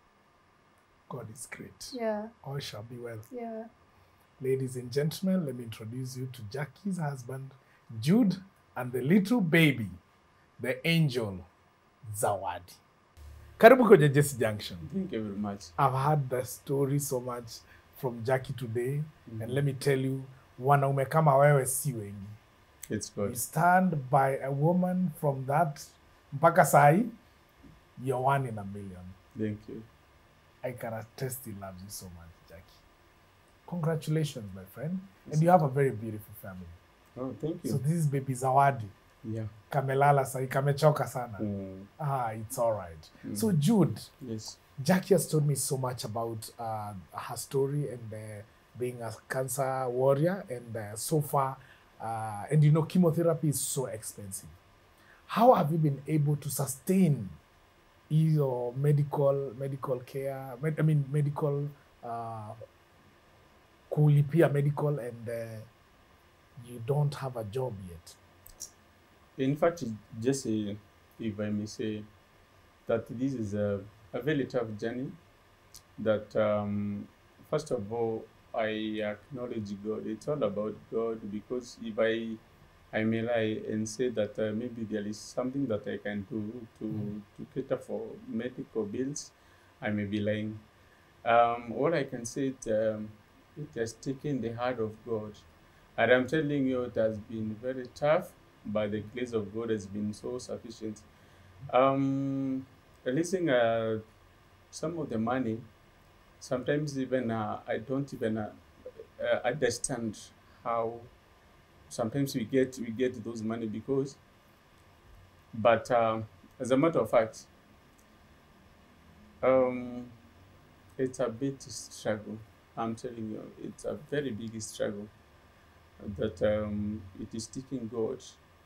God is great. yeah All shall be well. yeah Ladies and gentlemen, let me introduce you to Jackie's husband, Jude, and the little baby, the angel, Zawadi. Karibu kwenye Jesse Junction. Thank you very much. I've heard the story so much from Jackie today, and let me tell you, wanaume kama wewe si wengi. It's You good. stand by a woman from that mpaka sahi, you're one in a million. Thank you. I can attest he loves you so much, Jackie. Congratulations, my friend. And you have a very beautiful family. Oh, thank you. So this is baby Zawadi. yeah. Kamelala sahi, kamechoka sana. Mm, Ah, it's all right. So Jude, yes. Jackie has told me so much about uh, her story and uh, being a cancer warrior, and uh, so far, uh, and you know, chemotherapy is so expensive. How have you been able to sustain your medical medical care? Med, I mean, medical uh, kulipia medical, and uh, you don't have a job yet. In fact, Jesse, if I may say, that this is a, a very tough journey. That um, first of all, I acknowledge God. It's all about God because if I I may lie and say that uh, maybe there is something that I can do to to cater for medical bills, I may be lying. Um, all I can say is um, it has taken the heart of God. And I'm telling you, it has been very tough, but the grace of God has been so sufficient. Um, releasing uh, some of the money, sometimes even uh, I don't even uh, uh, understand how sometimes we get we get those money because. But uh, as a matter of fact, um, it's a bit struggle. I'm telling you, it's a very big struggle that um, it is taking God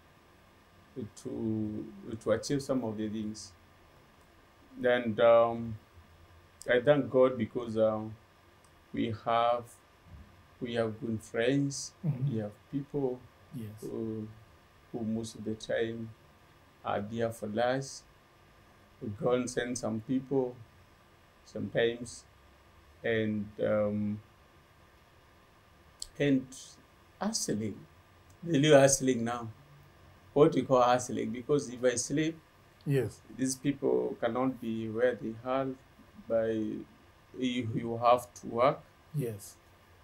to to achieve some of the things. And um, I thank God because um, we have we have good friends. We have people Yes. who, who most of the time are there for us. We go and send some people sometimes, and um, and hustling, really hustling now. What we call hustling, because if I sleep, Yes. these people cannot be where they are. By you, you have to work Yes.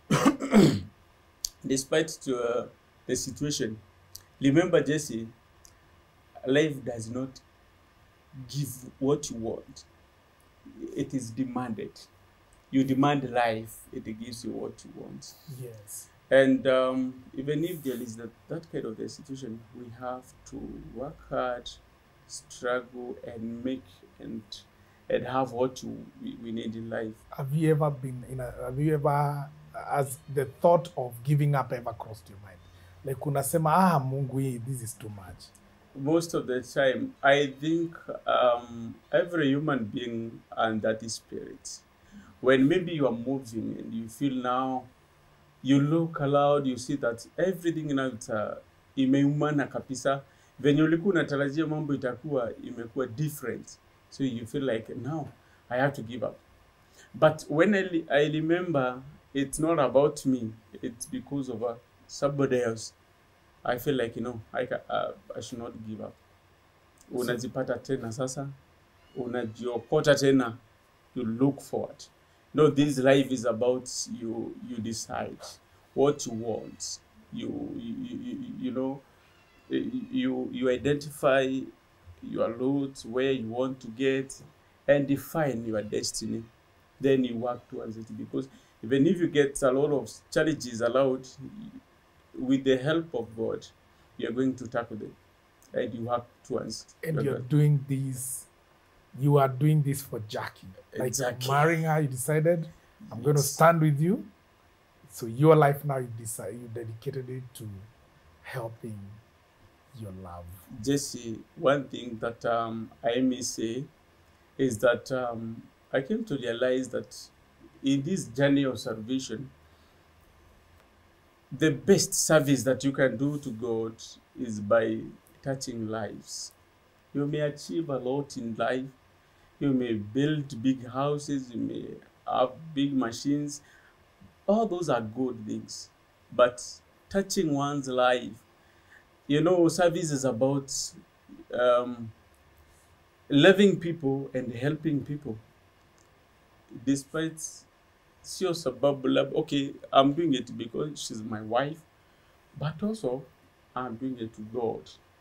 despite to, uh, the situation. Remember, Jesse, life does not give what you want. It is demanded. You demand life, it gives you what you want. Yes. And um, even if there is that, that kind of the situation, we have to work hard, struggle, and make and and have what you, we, we need in life. Have you ever been in a, have you ever, has the thought of giving up ever crossed your mind? Like unasema, ah, Mungu hii, this is too much. most of the time i think um, every human being and that is spirit when maybe you are moving and you feel now you look aloud you see that everything now it's, uh, imeumana kabisa venye ulikuwa unatarajia mambo itakuwa imekuwa different so you feel like now i have to give up but when i, li- I remember it's not about me it's because of uh, somebody else I feel like you know I, ca- uh, I should not give up. Unajipata tena sasa, unajiokota tena, you look forward. No, this life is about you. You decide what you want. You you, you, you know you you identify your route where you want to get and define your destiny. Then you work towards it because even if you get a lot of challenges allowed, with the help of God, you're going to tackle them. And you work towards And your you're goal. doing this, you are doing this for Jackie. Like Exactly. marrying her, you decided, I'm going to Yes. stand with you. So your life now, you decide, you dedicated it to helping your love. Jesse, one thing that um, I may say is that um, I came to realize that in this journey of salvation, the best service that you can do to God is by touching lives. You may achieve a lot in life. You may build big houses. You may have big machines. All those are good things. But touching one's life, you know, service is about um, loving people and helping people. Despite sio sababu lab okay, I'm doing it because she's my wife, but also I'm doing it to God.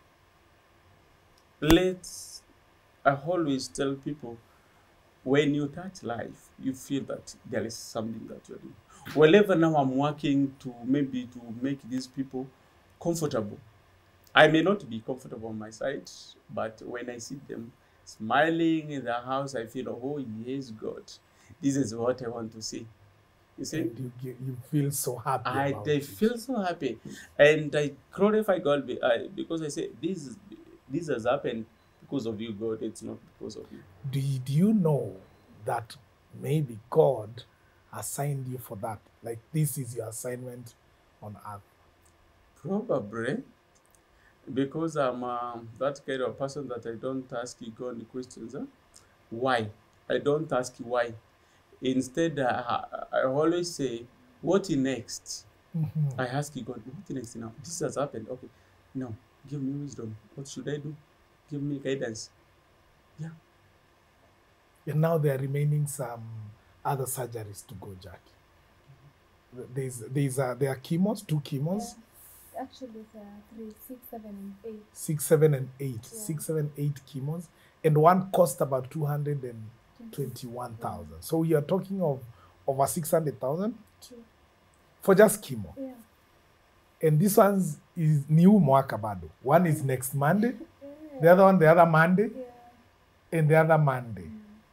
Let's, I always tell people, when you touch life, you feel that there is something that you're doing. Wherever now I'm working to maybe to make these people comfortable. I may not be comfortable on my side, but when I see them smiling in the house, I feel, oh yes, God, this is what I want to see. You see? And you, get, you feel so happy. I about they it. feel so happy, and I glorify God be- I, because I say this is this has happened because of you, God. It's not because of you. Did you know that maybe God assigned you for that? Like this is your assignment on earth. Probably because I'm uh, that kind of person that I don't ask God questions. Huh? Why? I don't ask why. Instead, uh, I always say, "What next?" I ask God, "What next now? This has happened. Okay, now give me wisdom. What should I do? Give me guidance." Yeah. And now there are remaining some other surgeries to go, Jackie. There's there's uh, there are chemos, two chemos, Actually, there are three, six, seven, and eight. six, seven, and eight. Six, seven, eight chemos, and one cost about two hundred and twenty-one thousand. So you are talking of over six hundred thousand True. for just chemo. Yeah. And this one's is new mwaka bado. One is next Monday, the other one the other Monday, Yeah. and the other Monday.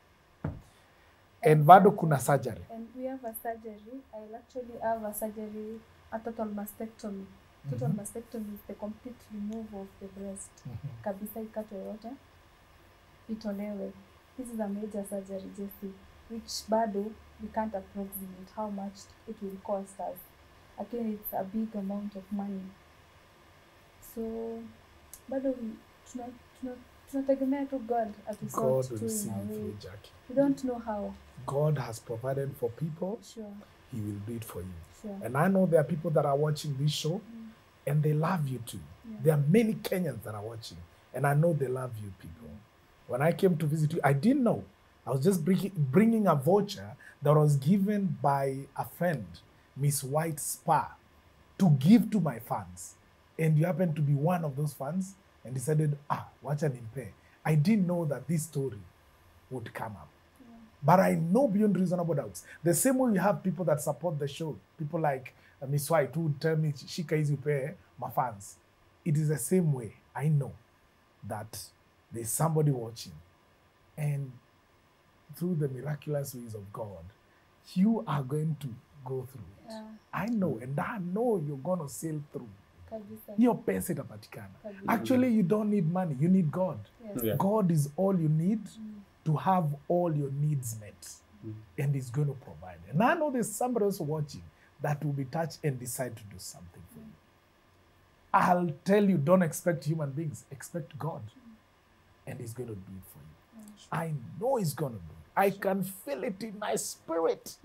And bado kuna surgery. And we have a surgery. I'll actually have a surgery, a total mastectomy. Total mastectomy is the complete removal of the breast. Kabisa ikatwe yote, itolewe. This is a major surgery, Jesse, which bado we can't approximate how much it will cost us. Again, it's a big amount of money. So bado we- tuna- tuna- tunategemea tu God God atusort will tu see in a you way. through, Jackie. We don't know how. God has provided for people, Sure, He will do it for you. sure. And I know there are people that are watching this show and they love you too. There are many Kenyans that are watching and I know they love you people. When I came to visit you, I didn't know. I was just bringing, bringing a voucher that was given by a friend, Miss White Spa, to give to my fans. And you happen to be one of those fans and decided, ah, watch an impay. I didn't know that this story would come up. But I know beyond reasonable doubts. The same way we have people that support the show, people like uh, Miss White who would tell me, Shika is pay my fans. It is the same way. I know that there's somebody watching. And through the miraculous ways of God, you are going to go through it. Yeah. I know, and I know you're going to sail through. Kabisa. Hiyo pesa itapatikana. Kabisa. Actually, you don't need money, you need God. Yes. Yeah. God is all you need to have all your needs met. And He's going to provide. And I know there's somebody else watching that will be touched and decide to do something for you. I'll tell you, don't expect human beings, expect God. And He's going to do it for you. I know He's going to do it. I can feel it in my spirit.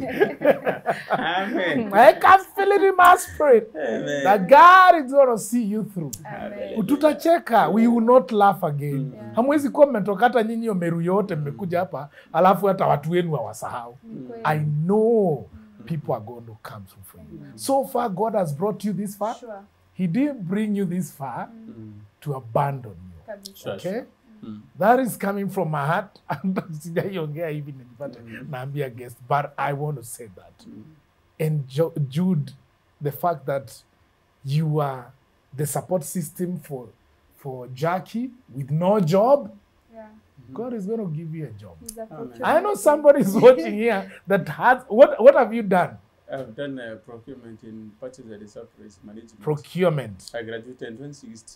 Amen. I can feel it in my spirit. That God is going to see you through. Amen. tutacheka we will not laugh again hamwezi kuwa mmetoka hata nyinyi hiyo meru yote mmekuja hapa alafu hata watu wenu hawasahau Ni kweli. i know people are going to come through for you so far god has brought you this far Sure. he didn't bring you this far to abandon you Kabisa. Sure. okay that is coming from my heart sijaiongea hivi nijipate naambia guest but i want to say that and Jo- jude the fact that you are the support system for for jackie with no job Yeah. god is going to give you a job He's a i procurement know somebody is watching here that has what what have you done I've done uh, procurement in purchase and supplies management. procurement I graduated in 2016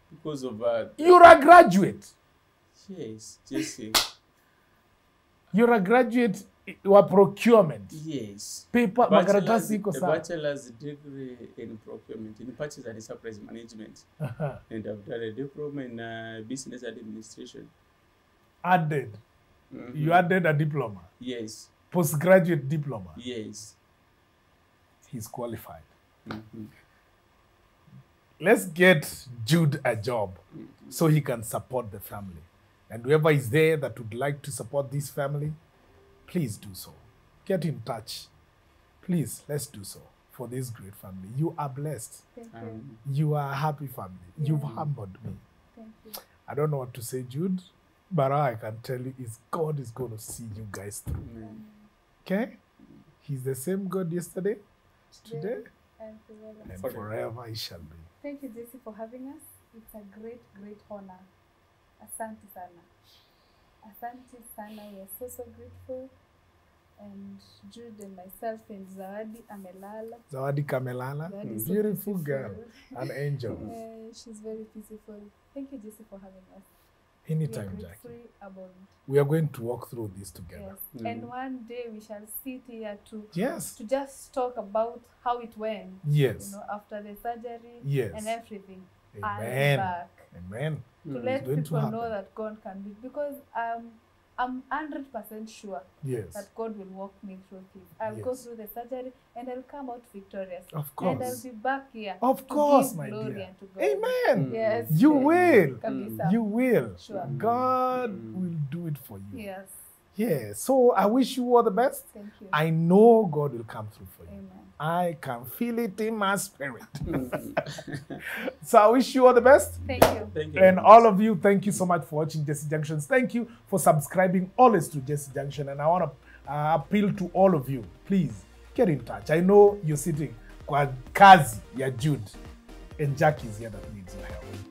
because of uh, You're a graduate. yes, Jesse. You're a graduate wa procurement. Yes. Paper makaratasi iko a sawa. bachelor's degree in procurement in purchase and supplies management, Aha. and I've done a diploma in uh, business administration. Added. Mhm. You added a diploma. Yes, Postgraduate diploma. yes. He's qualified. Mhm. Let's get Jude a job so he can support the family. And whoever is there that would like to support this family, please do so. Get in touch. Please, let's do so for this great family. You are blessed. Thank you. Um, You are a happy family. You've humbled me. Thank you. I don't know what to say, Jude, but all I can tell you is God is going to see you guys through. amen. Okay? He's the same God yesterday, today, And forever. and Forever. forever he shall be. Thank you, Jesse, for having us. It's a great, great honor. Asante sana. Asante sana. We are so, so grateful. And Jude and myself and Zawadi Amelala. Zawadi Kamelala, Zawadi is so beautiful girl, beautiful. an angel. Uh, she's very peaceful. Thank you, Jesse, for having us. we Anytime, are Jackie. grateful about We are going to walk through this together. yes. And one day we shall sit here to Yes. to just talk about how it went. Yes. You know, after the surgery Yes. and everything. Amen. And back. Amen. to Mm. let going to people know happen. that God can do it because um, I'm hundred percent sure Yes. that God will walk me through this. I'll go Yes. through the surgery and I'll come out victorious. Of And I'll course. be back here. Of to course, give my glory dear. unto God. Amen. Yes. You will. Kabisa. You will. Sure. God Mm. will do it for you. Yes. Yeah. So I wish you all the best. Thank you. I know God will come through for you. Amen. I can feel it in my spirit. so I wish you all the best. Thank you. Thank you. And all of you, thank you so much for watching Jesse Junctions. Thank you for subscribing always to Jesse Junction. And I want to uh, appeal to all of you, please get in touch. I know you're sitting kwa kazi ya Jude, and Jackie is here that needs your help.